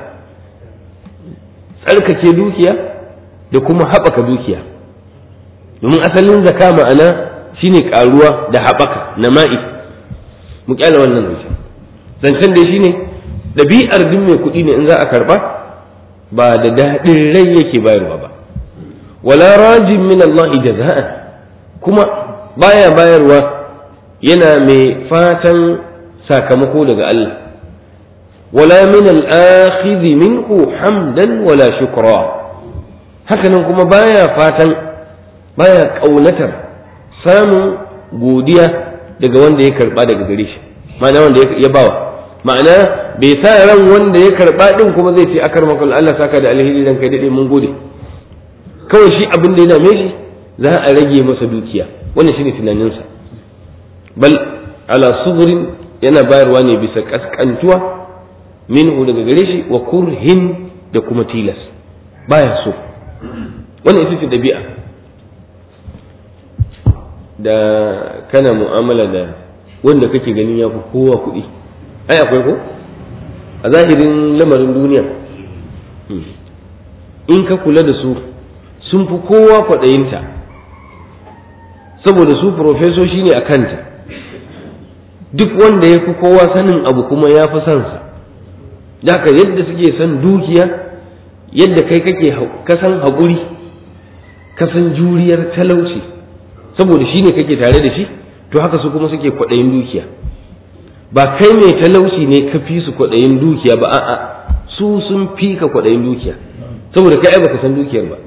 tsarkake dukiya da kuma haɓaka dukiya domin asalin zakka ma'ana shine ƙaruwa da haɓaka na ma'i mu kyala wannan zancen zancen dai shine ɗabi'ar duk mai kuɗi ne in za a karɓa ba da daɗin rai yake bayarwa ba wala rajin min Allah jaza'an kuma baya bayarwa yana mai fatan sakamako daga Allah wala min al-akhidh minhu hamdan wala shukra hakanan kuma baya fatan baya kaunatar samun godiya daga wanda ya karba daga gare shi ma'ana wanda ya bawa ma'ana bai sa ran wanda ya karba din kuma zai ce akar makon Allah saka da alheri dan kai dade mun gode kawai shi abin da ya dame shi za a rage masa dukiya wannan shine tunaninsa bal ala suburin yana bayarwa ne bisa kaskantuwa minhu daga gare shi wa kurhin da kuma tilas baya so wannan ita ce dabi'a da kana mu'amala da wanda kake ganin ya fi kowa kuɗi ai akwai ko a zahirin lamarin duniya in ka kula da su sun fi kowa kwaɗayinta saboda su profesoshi ne a kanta duk wanda ya fi kowa sanin abu kuma ya fi sansa haka yadda suke son dukiya yadda kai kake kasan haƙuri kasan juriyar talauci saboda shi ne kake tare da shi to haka su kuma suke kwaɗayin dukiya ba kai mai talauci ne ka fi su kwaɗayin dukiya ba a'a su sun fi ka kwaɗayin dukiya saboda kai ai baka san dukiyar ba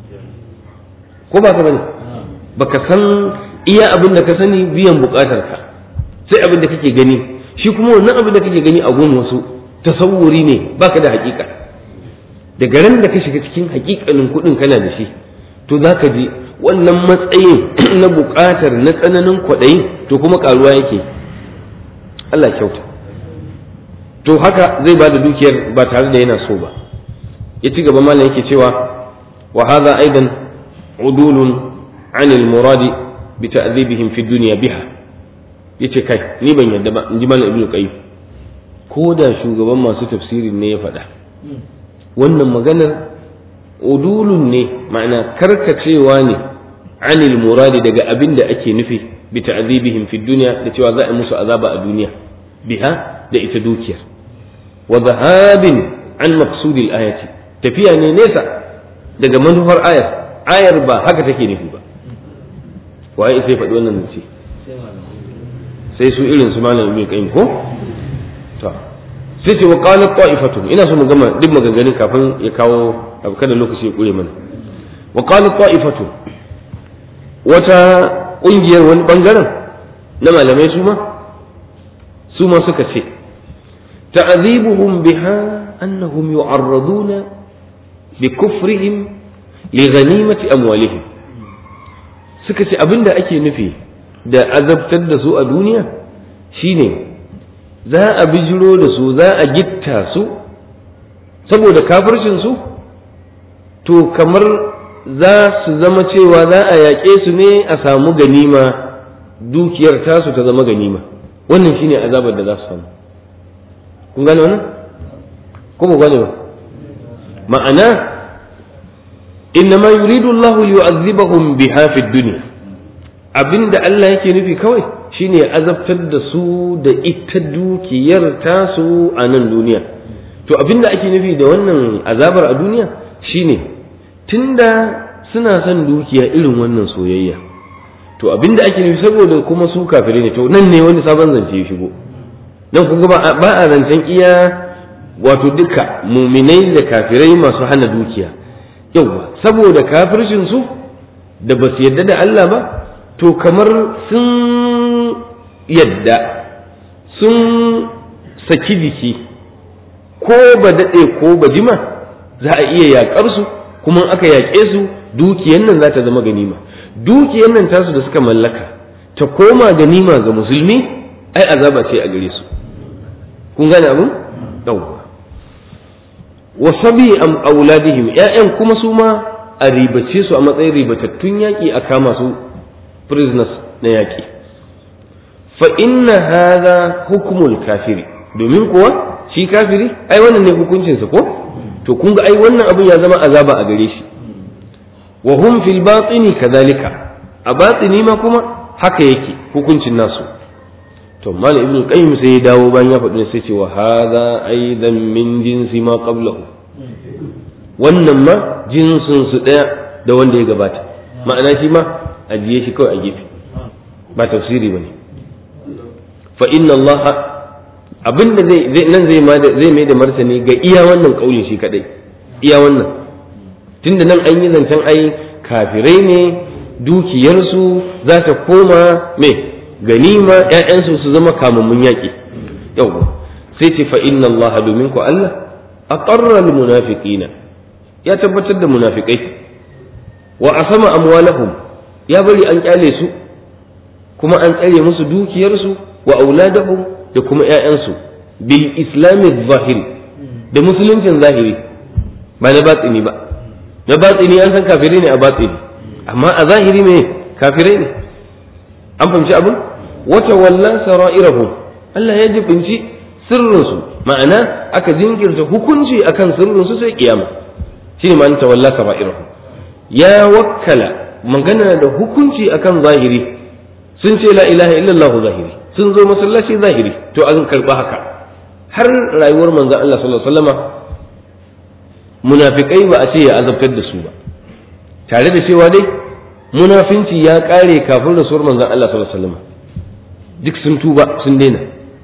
ko ba ka bane baka san iya abin da ka sani biyan bukatar ka sai abin da kake gani shi kuma wannan abin da kake gani a gun wasu tasawuri ne baka da hakika daga ran da ka shiga cikin hakikanin kuɗin kana da shi to za ka ji wannan matsayin na bukatar na tsananin kwaɗayin to kuma karuwa yake Allah kyauta to haka zai ba da dukiyar ba tare da yana so ba ya ci gaba malam yake cewa wa hadha aidan udulun anil muradi bi ta'dhibihim fi dunya biha yace kai ni ban yadda ba in ji malam ibnu qayyim ko da shugaban masu tafsirin ne ya faɗa wannan maganar udulun ne ma'ana karkacewa ne anil muradi daga abin da ake nufi bi ta'dhibihim fi dunya da cewa za a musu azaba a duniya biha da ita dukiyar wa dhahabin an maqsudil ayati tafiya ne nesa daga manufar ayar ayar ba haka take nufi ba waye sai faɗi wannan ce sai su irin su malam ibn qayyim ko to sai ce wa qalat ta'ifatu ina so mu gama duk maganganun kafin ya kawo abu kada lokaci ya kure mana wa qalat ta'ifatu wata kungiyar wani bangaren na malamai su ma su ma suka ce ta'dhibuhum biha annahum yu'arraduna bi kufrihim li ghanimati amwalihim suka ce abinda ake nufi da azabtar da su a duniya shine za a bijiro da su za a gitta su saboda kafircin su to kamar za su zama cewa za a yaƙe su ne a samu ganima dukiyar tasu ta zama ganima wannan shine azabar da za su samu kun gane wannan ko ba gane ba ma'ana innama yuridu Allah liyu'adhibahum biha fid dunya abinda Allah yake nufi kawai shine azabtar da su da ita dukiyar tasu a nan duniya to abinda ake nufi da wannan azabar a duniya shine tunda suna son dukiya irin wannan soyayya to abinda ake nufi saboda kuma su kafirai ne to nan ne wani sabon zance ya shigo nan kun ba a zancen iya wato duka muminai da kafirai masu hana dukiya yauwa saboda kafircin su da ba su yadda da Allah ba to kamar sun yadda sun saki jiki ko ba daɗe ko ba jima za a iya yaƙar su kuma aka yaƙe su dukiyan nan za ta zama ganima dukiyan nan tasu da suka mallaka ta koma ganima ga musulmi ai azaba ce a gare su kun gane abin yawwa wa sabi am auladihim ƴaƴan kuma su ma a ribace su a matsayin ribatattun yaƙi a kama su prisoners na yaƙi fa inna hadha hukmul kafiri domin kuwa shi kafiri ai wannan ne hukuncinsa ko to kun ga ai wannan abin ya zama azaba a gare shi wa hum fil batini kadhalika a batini ma kuma haka yake hukuncin nasu to mal ibn qayyim sai ya dawo bayan ya faɗi sai ce wa hadha aidan min jinsi ma qablahu wannan ma jinsin su daya da wanda ya gabata ma'ana shi ma ajiye shi kawai a gefe ba tafsiri bane fa inna allaha abinda zai nan zai ma zai mai da martani ga iya wannan kaulin shi kadai iya wannan tunda nan an yi zancen ai kafirai ne dukiyarsu za ta koma me ganima ƴaƴansu su zama kamammun yaƙi yau sai ce fa inna allaha domin ku Allah aqarra al munafiqina ya tabbatar da munafikai wa asama amwalahum ya bari an kyale su kuma an tsare musu dukiyarsu wa auladahum da kuma ƴaƴansu bil islami zahiri da musuluncin zahiri ba na batsini ba na batsini an san kafirai ne a batsini amma a zahiri ne kafirai ne an fahimci abin wata wallan sara'irahum Allah ya jibinci sirrinsu ma'ana aka jinkirta hukunci akan sirrinsu sai kiyama shine ma'ana tawalla sara'irahum ya wakkala magana da hukunci akan zahiri sun ce la ilaha illallah zahiri sun zo masallaci zahiri to an karba haka har rayuwar manzon Allah sallallahu alaihi wasallama munafikai ba a ce ya azabtar da su ba tare da cewa dai munafinci ya kare kafin rasuwar manzon Allah sallallahu alaihi wasallama duk sun tuba sun daina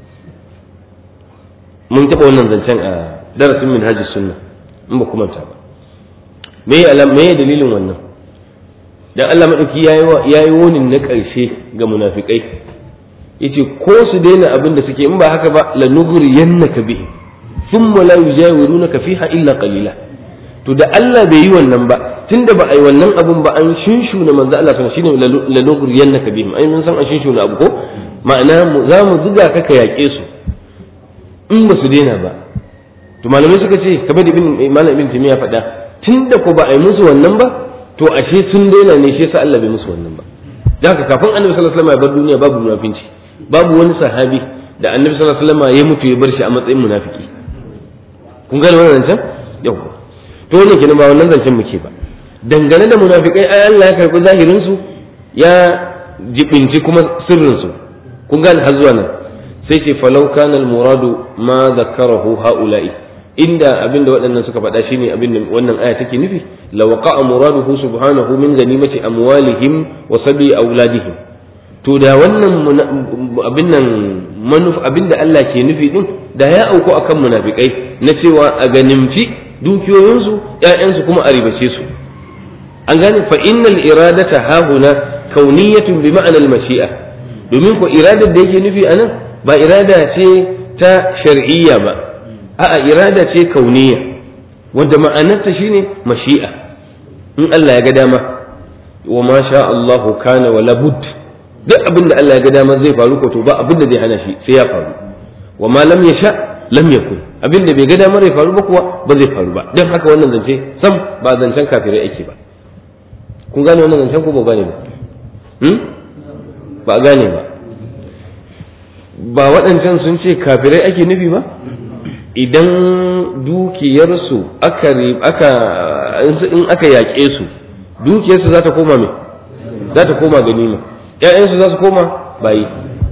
mun taɓa wannan zancen a darasin minhajis sunna in ba kuma ta ba me me dalilin wannan dan Allah madauki yayi wani na ƙarshe ga munafikai yace ko su daina abin da suke in ba haka ba la nughriyannaka bihi thumma la yujawirunaka fiha illa qalila to da Allah bai yi wannan ba tunda ba ai wannan abun ba an shinshuna manzo Allah sallallahu shine la nughriyannaka bihim ai mun san an shinshuna abu ko ma'ana za mu zuga ka ka yaƙe su in ba su daina ba to malamai suka ce kamar da ibn malam ibn timiya faɗa tunda ko ba ai musu wannan ba to ashe sun daina ne shi yasa Allah bai musu wannan ba da haka kafin annabi sallallahu alaihi wasallam ya bar duniya babu munafinci babu wani sahabi da annabi sallallahu alaihi wasallam ya mutu ya bar shi a matsayin munafiki kun gane wannan zancen yau to wannan kenan ba wannan zancen muke ba dangane da munafikai ai Allah ya karbi zahirin su ya jibinci kuma sirrin su kun gane har zuwa nan sai ce falau kana al-muradu ma zakarahu haula'i inda abinda waɗannan suka faɗa shine abinda wannan aya take nufi la waqa'a muraduhu subhanahu min ganimati amwalihim wa sabi auladihim to da wannan abin nan manuf abinda Allah ke nufi din da ya auku akan munafikai na cewa a ganimci dukiyoyinsu ƴaƴansu kuma a ribace su an gane fa innal iradata hahuna kauniyatun bi ma'anal mashi'a domin ko iradar da yake nufi anan ba irada ce ta shar'iyya ba a'a irada ce kauniya wanda ma'anarta shine mashi'a in Allah ya ga dama wa ma sha Allah kana wa labud duk abin da Allah ya ga dama zai faru ko to ba abin da zai hana shi sai ya faru wa ma lam yasha lam yakun abin da bai ga damar ya faru ba kuwa ba zai faru ba dan haka wannan zance sam ba zancen kafirai ake ba kun gane wannan zancen ko ba gane ba hmm? ba a gane ba ba waɗancan sun ce kafirai ake nufi ba idan dukiyarsu aka aka in aka yaƙe su dukiyarsu za ta koma me za ta koma ganima ƴaƴansu za su koma bayi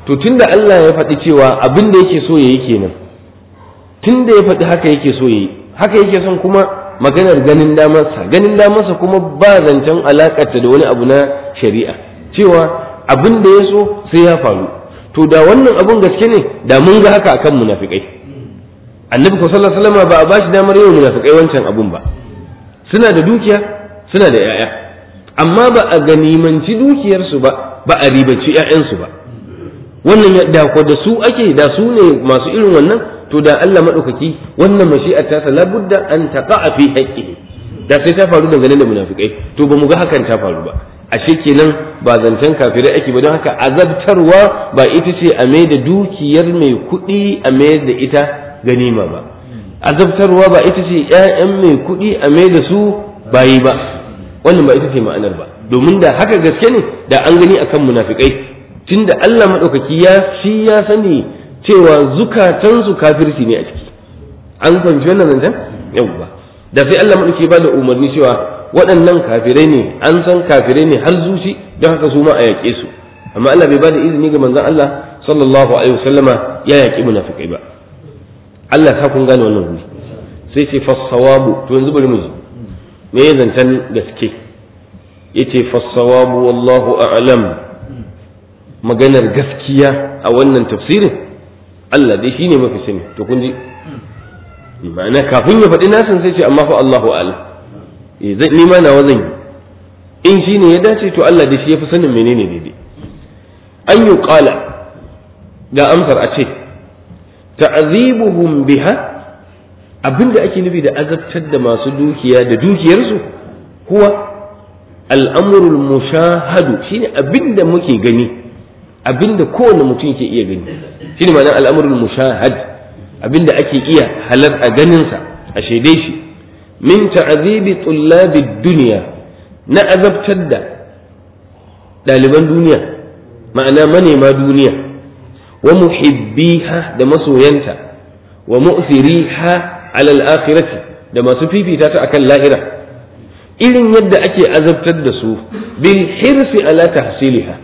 to tunda Allah ya faɗi cewa abin da yake so yayi kenan tunda ya faɗi haka yake so yayi haka yake son kuma maganar ganin damarsa ganin damarsa kuma ba zancen alakarta da wani abu na shari'a cewa abin da ya so sai ya faru to da wannan abun gaske ne da mun ga haka akan munafikai annabi ko sallallahu alaihi wasallam ba a bashi damar yawan munafikai wancan abun ba suna da dukiya suna da yaya amma ba a ganimanci dukiyarsu ba ba a ribaci ƴaƴansu ba wannan da ko da su ake da su ne masu irin wannan to da Allah madaukaki wannan mashi'ar ta labudda an taqa'a fi haqqihi da sai ta faru dangane da munafikai to ba mu ga hakan ta faru ba ashe kenan ba zancen kafirai ake ba don haka azabtarwa ba ita ce a mai da dukiyar mai kuɗi a mai da ita ganima ba azabtarwa ba ita ce ƴaƴan mai kuɗi a mai da su bayi ba wannan ba ita ce ma'anar ba domin da haka gaske ne da an gani akan munafikai tunda Allah madaukaki ya shi ya sani cewa zukatansu kafirci ne a ciki an fahimci wannan zancen yawwa da sai Allah madaukaki ba da umarni cewa waɗannan kafirai ne an san kafirai ne har zuci don haka su ma a yaƙe su amma Allah bai ba da izini ga manzon Allah sallallahu alaihi wasallama ya yaƙi munafikai ba Allah ta kun gane wannan wuri sai ce fassawabu to yanzu bari mu ji me ya zancen gaske yace fassawabu wallahu a'lam maganar gaskiya a wannan tafsirin Allah dai shine mafi sani to kun ji ma'ana kafin ya faɗi nasin sai ce amma fa Allahu a'lam eh zan ni ma nawa zan yi in shine ya dace to Allah dai shi yafi sanin menene daidai an yi qala ga amsar a ce ta'zibuhum biha abinda ake nufi da azabtar da masu dukiya da dukiyarsu huwa al'amurul mushahadu shine abinda muke gani abinda kowane mutum ke iya gani shine ma'anar al'amurul mushahad abinda ake iya halar a ganinsa a shaide shi min ta'azibi tullabi duniya na azabtar da ɗaliban duniya ma'ana manema duniya wa muhibbiha da masoyanta wa mu'thiriha alal akhirati da masu fifita ta akan lahira irin yadda ake azabtar da su bil hirsi ala tahsiliha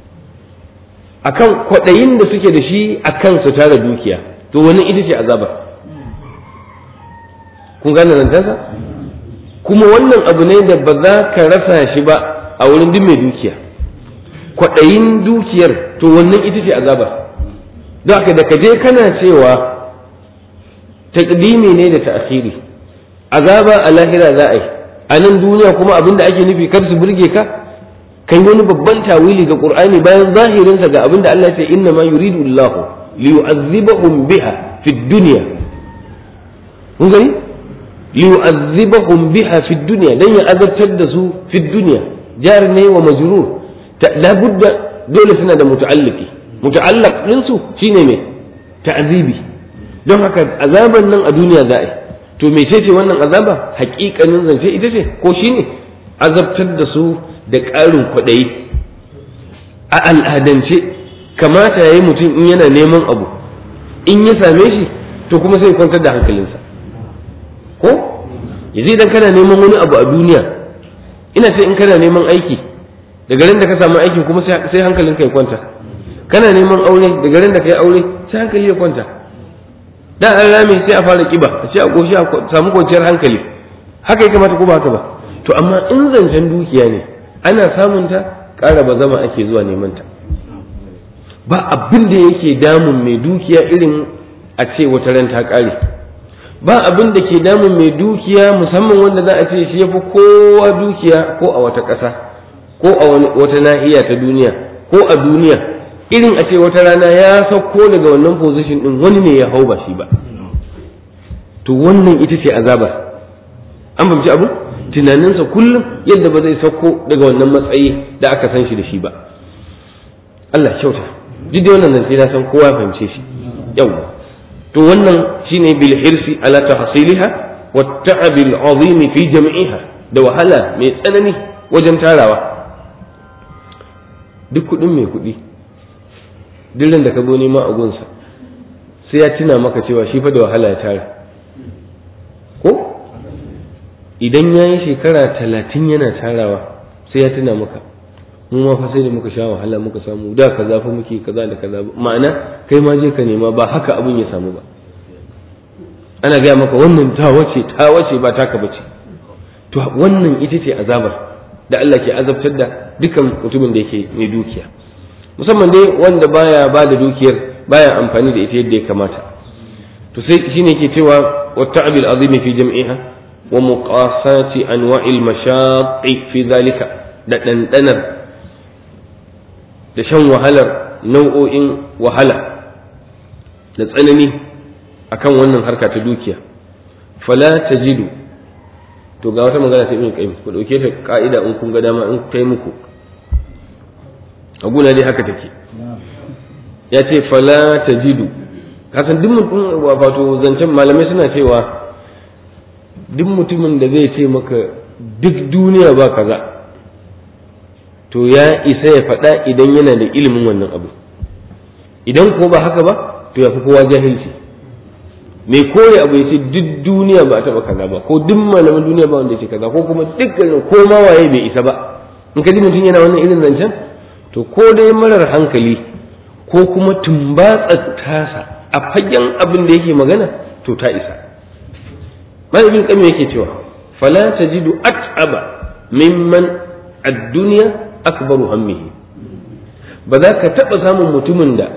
akan kwaɗayin da suke da shi akan su tara dukiya to wani ita ce azaba kun gane zantansa kuma wannan abu ne da ba za ka rasa shi ba a wurin duk mai dukiya kwaɗayin dukiyar to wannan ita ce azaba don haka da ka je kana cewa takdimi ne da ta'khiri azaba a lahira za a yi a nan duniya kuma abin da ake nufi kar su burge ka kai wani babban tawili ga qur'ani bayan zahirinsa ga abin da Allah ya ce inna ma yuridu Allah li yu'azzibahum biha fi dunya kun gani li yu'azzibahum biha fi dunya dan ya azabtar da su fi dunya jar ne wa majrur la budda dole suna da muta'alliqi muta'allaq din su shine me ta'zibi don haka azaban nan a duniya za a yi to mece ce wannan azaba hakikanin zance ita ce ko shine azabtar da su da ƙarin kwaɗayi a al'adance kamata ya yi mutum in yana neman abu in ya same shi to kuma sai kwantar da hankalinsa ko yanzu idan kana neman wani abu a duniya ina ce in kana neman aiki daga ran da ka samu aikin kuma sai hankalinka ya kwanta kana neman aure daga ran da ka yi aure sai hankali ya kwanta da an rame sai a fara kiba a ce a goshi a samu kwanciyar hankali haka ya kamata ko ba haka ba to amma in zancen dukiya ne ana samun ta ƙara ba zama ake zuwa neman ta ba abin da yake damun mai dukiya irin a ce wata ran ta ƙare ba abin da ke damun mai dukiya musamman wanda za a ce shi ya fi kowa dukiya ko a wata ƙasa ko a wata nahiya ta duniya ko a duniya irin a ce wata rana ya sauko daga wannan position din wani ne ya hau ba shi ba to wannan ita ce azaba an fahimci abu tunaninsa kullum yadda ba zai sauko daga wannan matsayi da aka san shi da shi ba Allah kyauta duk da wannan zance na san kowa fahimce shi yau to wannan shine bil hirsi ala tahsiliha wa ta'ab al azim fi jam'iha da wahala mai tsanani wajen tarawa duk kudin mai kudi duk da ka zo nema a gunsa sai ya tuna maka cewa shi fa da wahala ya tara ko idan ya yi shekara talatin yana tarawa sai ya tuna maka mu ma fa sai da muka sha wahala muka samu da kaza fa muke kaza da kaza ma'ana kai ma je ka nema ba haka abin ya samu ba ana gaya maka wannan ta wace ta wace ba taka bace to wannan ita ce azabar da Allah ke azabtar da dukan mutumin da yake mai dukiya musamman dai wanda baya ba da dukiyar baya amfani da ita yadda ya kamata to sai shine ke cewa wa ta'bil azimi fi jam'iha wa muqasati anwa'il mashaqi fi zalika da dandanar da shan wahalar nau'o'in wahala da tsanani akan wannan harka ta dukiya fala tajidu to ga wata magana ta ibn qayyim ku dauke ta ka'ida in kun ga dama in kai muku a guna dai haka take ya ce fala tajidu kasan duk mutum wato zancen malamai suna cewa duk mutumin da zai ce maka duk duniya ba kaza to ya isa ya faɗa idan yana da ilimin wannan abu idan ko ba haka ba to ya fi kowa jahilci mai kore abu ya ce duk duniya ba a taɓa kaza ba ko duk malaman duniya ba wanda ya ce kaza ko kuma dukkanin ko ma waye bai isa ba in ka ji mutum yana wannan irin zancen to ko dai marar hankali ko kuma tumbatsar tasa a fagen abin da yake magana to ta isa malamin kame yake cewa fala tajidu at'aba mimman ad-dunya akbaru hammihi ba za ka taɓa samun mutumin da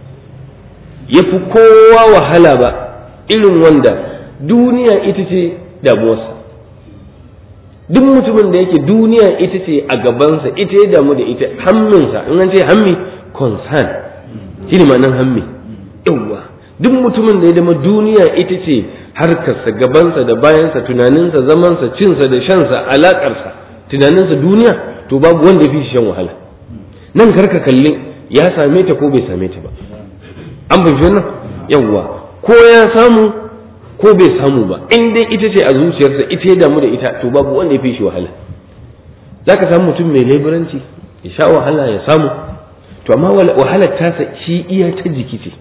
ya fi kowa wahala ba irin wanda duniya ita ce damuwarsa duk mutumin da yake duniya ita ce a gabansa ita ya damu da ita hamminsa in an ce hammi concern shi ne ma'anar hammi yawwa duk mutumin da ya dama duniya ita ce harkarsa gabansa da bayansa tunaninsa zamansa cinsa da shansa alaƙarsa tunaninsa duniya to babu wanda ya fi shan wahala nan karka kalli ya same ta ko bai same ta ba an fahimci wannan yawwa ko ya samu ko bai samu ba in dai ita ce a zuciyarsa ita ya damu da ita to babu wanda ya fi shi wahala za ka samu mutum mai leburanci ya sha wahala ya samu to amma wahalar tasa shi iya ta jiki ce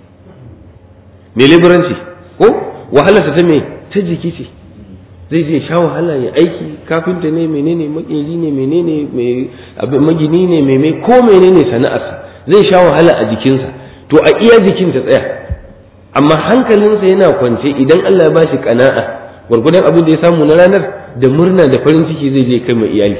mai leburanci ko wahalarsa ta mai ta jiki ce zai je sha wahala ya aiki kafinta ne menene makeri ne menene magini ne meme ko menene sana'arsa zai sha wahala a jikinsa to a iya jikin ta tsaya amma hankalinsa yana kwance idan Allah ya ba shi kana'a gwargwadon abin da ya samu na ranar da murna da farin ciki zai je kai mai iyali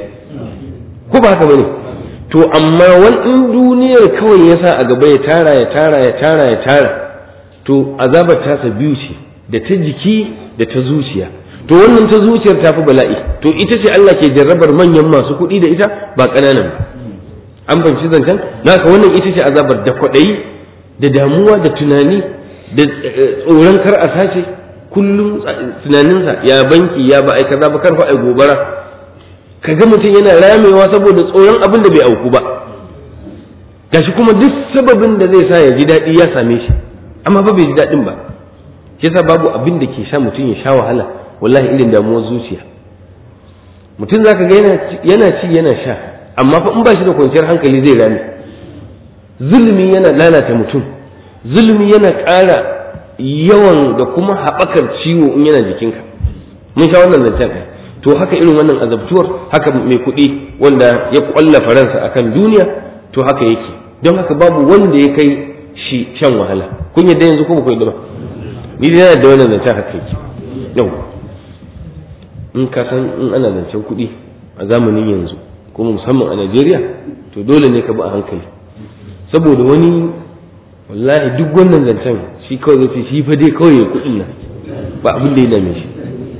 ko ba haka bane to amma wani duniyar kawai ya sa a gaba ya tara ya tara ya tara ya tara to azabar tasa biyu ce da ta jiki da ta zuciya to wannan ta zuciyar ta fi bala'i to ita ce Allah ke jarrabar manyan masu kuɗi da ita ba ƙananan ba an fahimci zancen naka wannan ita ce azabar da kwaɗayi da damuwa da tunani da tsoron kar a sace kullum tunaninsa ya banki ya ba ai kaza ba kar fa ai gobara kaga mutum yana ramewa saboda tsoron abin da bai auku ba gashi kuma duk sababin da zai sa ya ji daɗi ya same shi amma ba bai ji daɗin ba shi yasa babu abin da ke sa mutum ya sha wahala wallahi irin damuwar zuciya mutum zaka ga yana ci yana sha amma fa in ba shi da kwanciyar hankali zai rame zulmi yana lalata mutum zulmi yana ƙara yawan da kuma haɓakar ciwo in yana jikinka mun sha wannan zancen ɗaya to haka irin wannan azabtuwar haka mai kuɗi wanda ya ƙwalla faransa akan duniya to haka yake don haka babu wanda ya kai shi shan wahala kun yadda yanzu ko ba ku yadda ba ni da yana da wannan zancen haka yake yau in ka san in ana zancen kuɗi a zamanin yanzu kuma musamman a Najeriya to dole ne ka bi a hankali saboda wani wallahi duk wannan zancen shi kawai zai shi fa dai kawai ya kuɗin nan ba abin da ya dame shi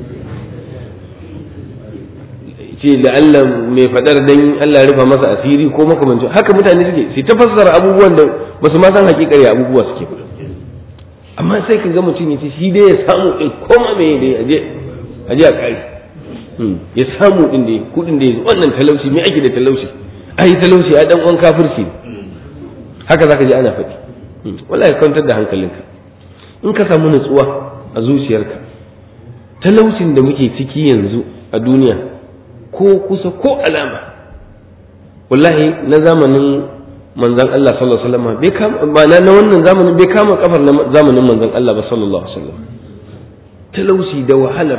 ce da Allah mai faɗar dan Allah ya rufa masa asiri ko makamancin haka mutane suke sai ta fassara abubuwan da ba su ma san hakikar ya abubuwa suke ba amma sai ka ga mutum ya ce shi dai ya samu in koma me dai aje aje a kai ya samu din da kudin da wannan talauci me ake da talauci ai talauci ai dan uwan kafirci haka zaka ji ana faɗi wallahi kwantar da hankalinka in ka samu nutsuwa a zuciyarka talaucin da muke ciki yanzu a duniya ko kusa ko alama wallahi na zamanin manzon Allah sallallahu alaihi wasallam bai kama ba na wannan zamanin bai kama kafar na zamanin manzon Allah ba sallallahu alaihi wasallam talauci da wahalar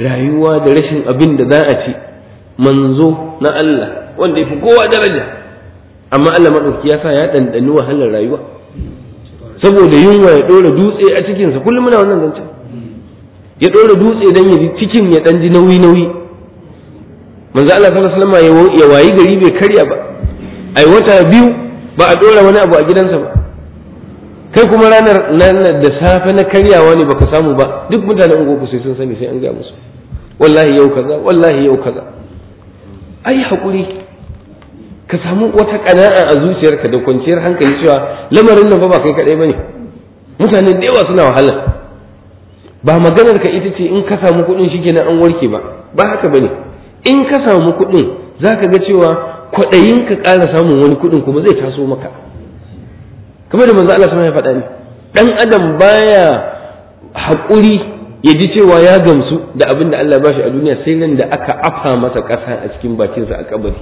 rayuwa da rashin abin da za a ci manzo na Allah wanda ya fi kowa daraja amma Allah maɗauki ya sa ya ɗanɗani wahalar rayuwa saboda yunwa ya ɗora dutse a cikinsa kullum muna wannan zancen ya ɗora dutse don ya ji cikin ya ɗan ji nauyi nauyi manzo Allah sallallahu alaihi wasallam ya wayi gari bai karya ba ai wata biyu ba a ɗora wani abu a gidansa ba kai kuma ranar da safe na karyawa ne baka samu ba duk mutanen ungoku sai sun sani sai an gaya musu wallahi yau kaza wallahi yau kaza ai haƙuri ka samu wata ƙana'a a zuciyarka da kwanciyar hankali cewa lamarin nan fa ba kai kaɗai bane mutane da yawa suna wahala ba maganar ka ita ce in ka samu kuɗin shi kenan an warke ba ba haka bane in ka samu kuɗin zaka ga cewa kwaɗayin ka ƙara samun wani kuɗin kuma zai taso maka kamar da manzo Allah sama ya faɗa ne dan adam baya haƙuri ya ji cewa ya gamsu da abin da Allah ba shi a duniya sai nan da aka afa masa ƙasa a cikin bakinsa a kabari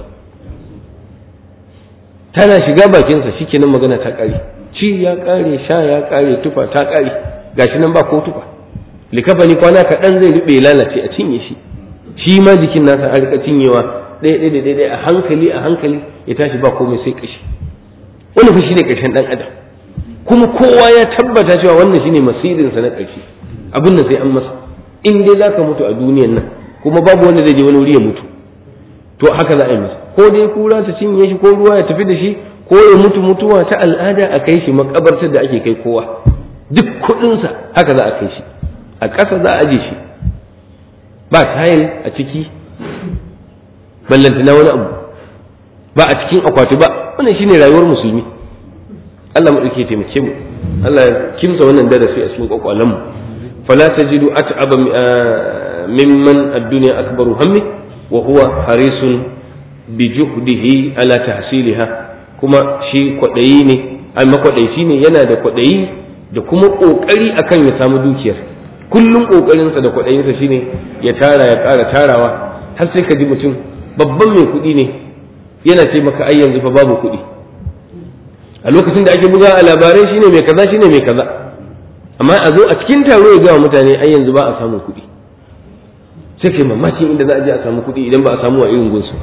tana shiga bakinsa shikenan magana ta ƙare ci ya ƙare sha ya ƙare tufa ta ƙare gashi nan ba ko tufa likafani kwana kaɗan zai rube lalace a cinye shi shi ma jikin nasa a rika cinyewa ɗaya ɗaya ɗaya ɗaya a hankali a hankali ya tashi ba komai sai ƙashi wani fa shine ƙarshen ɗan adam kuma kowa ya tabbata cewa wannan shine masirinsa na ƙarshe abin da sai an masa in dai za ka mutu a duniyan nan kuma babu wanda zai je wani wuri ya mutu to haka za a yi masa ko dai kura ta cinye shi ko ruwa ya tafi da shi ko ya mutu mutuwa ta al'ada a kai shi makabartar da ake kai kowa duk kuɗinsa haka za a kai shi a ƙasa za a aje shi ba tayil a ciki ballantana wani abu ba a cikin akwati ba wannan shine rayuwar musulmi Allah mu dauke taimake mu Allah ya kimsa wannan darasi a cikin kwakwalen mu fala tajidu at'aba mimman ad-dunya akbaru hammi wa huwa harisun bi juhdihi ala tahsiliha kuma shi kwadayi ne ai makwadaici ne yana da kwadayi da kuma kokari akan ya samu dukiyar kullum kokarinsa da kwadayinsa shine ya tara ya ƙara tarawa har sai ka ji mutum babban mai kuɗi ne yana ce maka ai yanzu fa babu kuɗi a lokacin da ake buga a labarai shine mai kaza shine mai kaza amma a zo a cikin taro ya gawa mutane ai yanzu ba a samun kuɗi sai kai mamakin inda za a je a samu kuɗi idan ba a samu a irin gunsu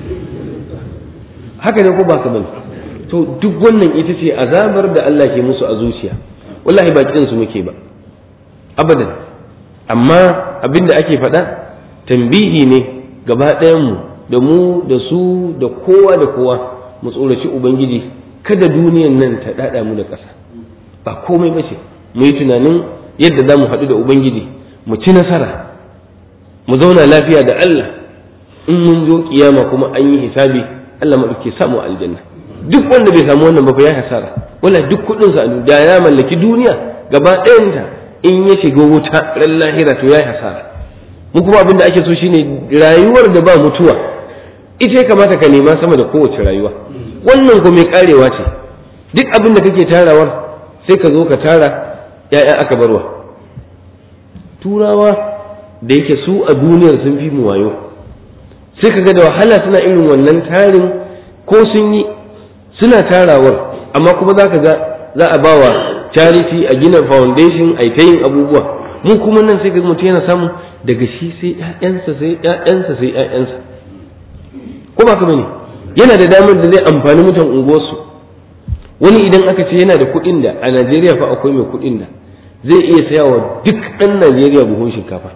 haka ne ko ba ka bane to duk wannan ita ce azabar da Allah ke musu a zuciya wallahi ba kiran su muke ba abadan amma abin da ake faɗa tambihi ne gaba ɗayan mu da mu da su da kowa da kowa mu tsoraci ubangiji kada duniyan nan ta dada mu da ƙasa ba komai ba ce mu yi tunanin yadda za mu haɗu da ubangiji mu ci nasara mu zauna lafiya da Allah in mun zo kiyama kuma an yi hisabi Allah maɗauke samu aljanna duk wanda bai samu wannan ba fa ya hasara wala duk kuɗin sa da ya mallaki duniya gaba ɗayanta in ya shiga wuta ran lahira to ya hasara mu kuma abin da ake so shine rayuwar da ba mutuwa ita ya kamata ka nema sama da kowace rayuwa wannan ko mai karewa ce duk abin da kake tarawar sai ka zo ka tara ya'ya aka barwa turawa da yake su a duniyar sun fi mu wayo sai ka ga da wahala suna irin wannan tarin ko sun yi suna tarawar amma kuma za ka ga za a bawa charity a gina foundation a ta yin abubuwa mu kuma nan sai ka mutum yana samu daga shi sai ƴaƴansa sai ƴaƴansa sai ƴaƴansa ko ba ka bane yana da damar da zai amfani mutan unguwarsu wani idan aka ce yana da kuɗin da a Najeriya fa akwai mai kuɗin da zai iya saya wa duk ɗan Najeriya buhun shinkafa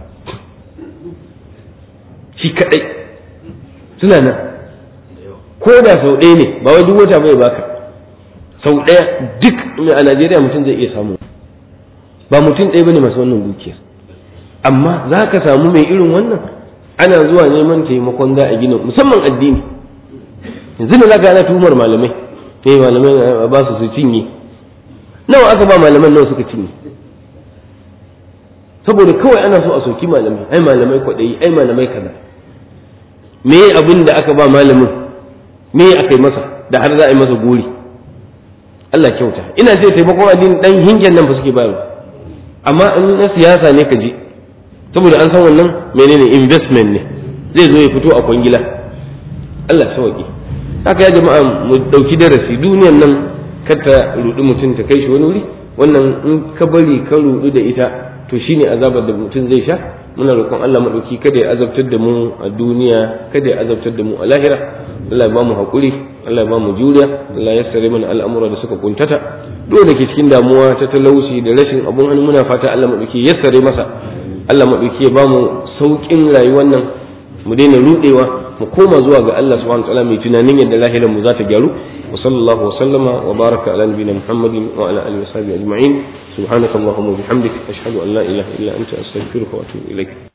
shi kaɗai suna nan ko da sau ɗaya ne ba wai duk wata bai baka sau ɗaya duk a Najeriya mutum zai iya samu ba mutum ɗaya bane masu wannan dukiyar amma za ka samu mai irin wannan ana zuwa neman taimakon za a gina musamman addini yanzu da za ka ana tumar malamai eh malamai ba su su cinye nawa aka ba malaman nawa suka cinye saboda kawai ana so a soki malamai ai malamai kwaɗayi ai malamai kaza me abin da aka ba malamin me aka yi masa da har za a yi masa gori Allah kyauta ina ce taimakon addini dan hingen nan ba suke bayarwa amma in na siyasa ne ka je saboda an san wannan menene investment ne zai zo ya fito a kwangila Allah sauki haka ya jama'a mu dauki darasi duniyan nan kar ta rudi mutum ta kai shi wani wuri wannan in ka bari ka rudu da ita to shine azabar da mutum zai sha muna roƙon Allah madauki kada ya azabtar da mu a duniya kada ya azabtar da mu a lahira Allah ya ba mu haƙuri Allah ya ba mu juriya Allah ya sare mana al'amura da suka kuntata duk da ke cikin damuwa ta talauci da rashin abun hannu muna fata Allah maɗauki ya sare masa Allah maɗauki ya ba mu sauƙin rayuwar nan mu daina ruɗewa mu koma zuwa ga Allah subhanahu wa ta'ala mai tunanin yadda lahirar mu za ta gyaru wa sallallahu wa sallama wa baraka ala nabiyina Muhammadin wa ala alihi wa sahbihi ajma'in subhanakallahumma wa bihamdik ashhadu an la ilaha illa anta astaghfiruka wa atubu ilaik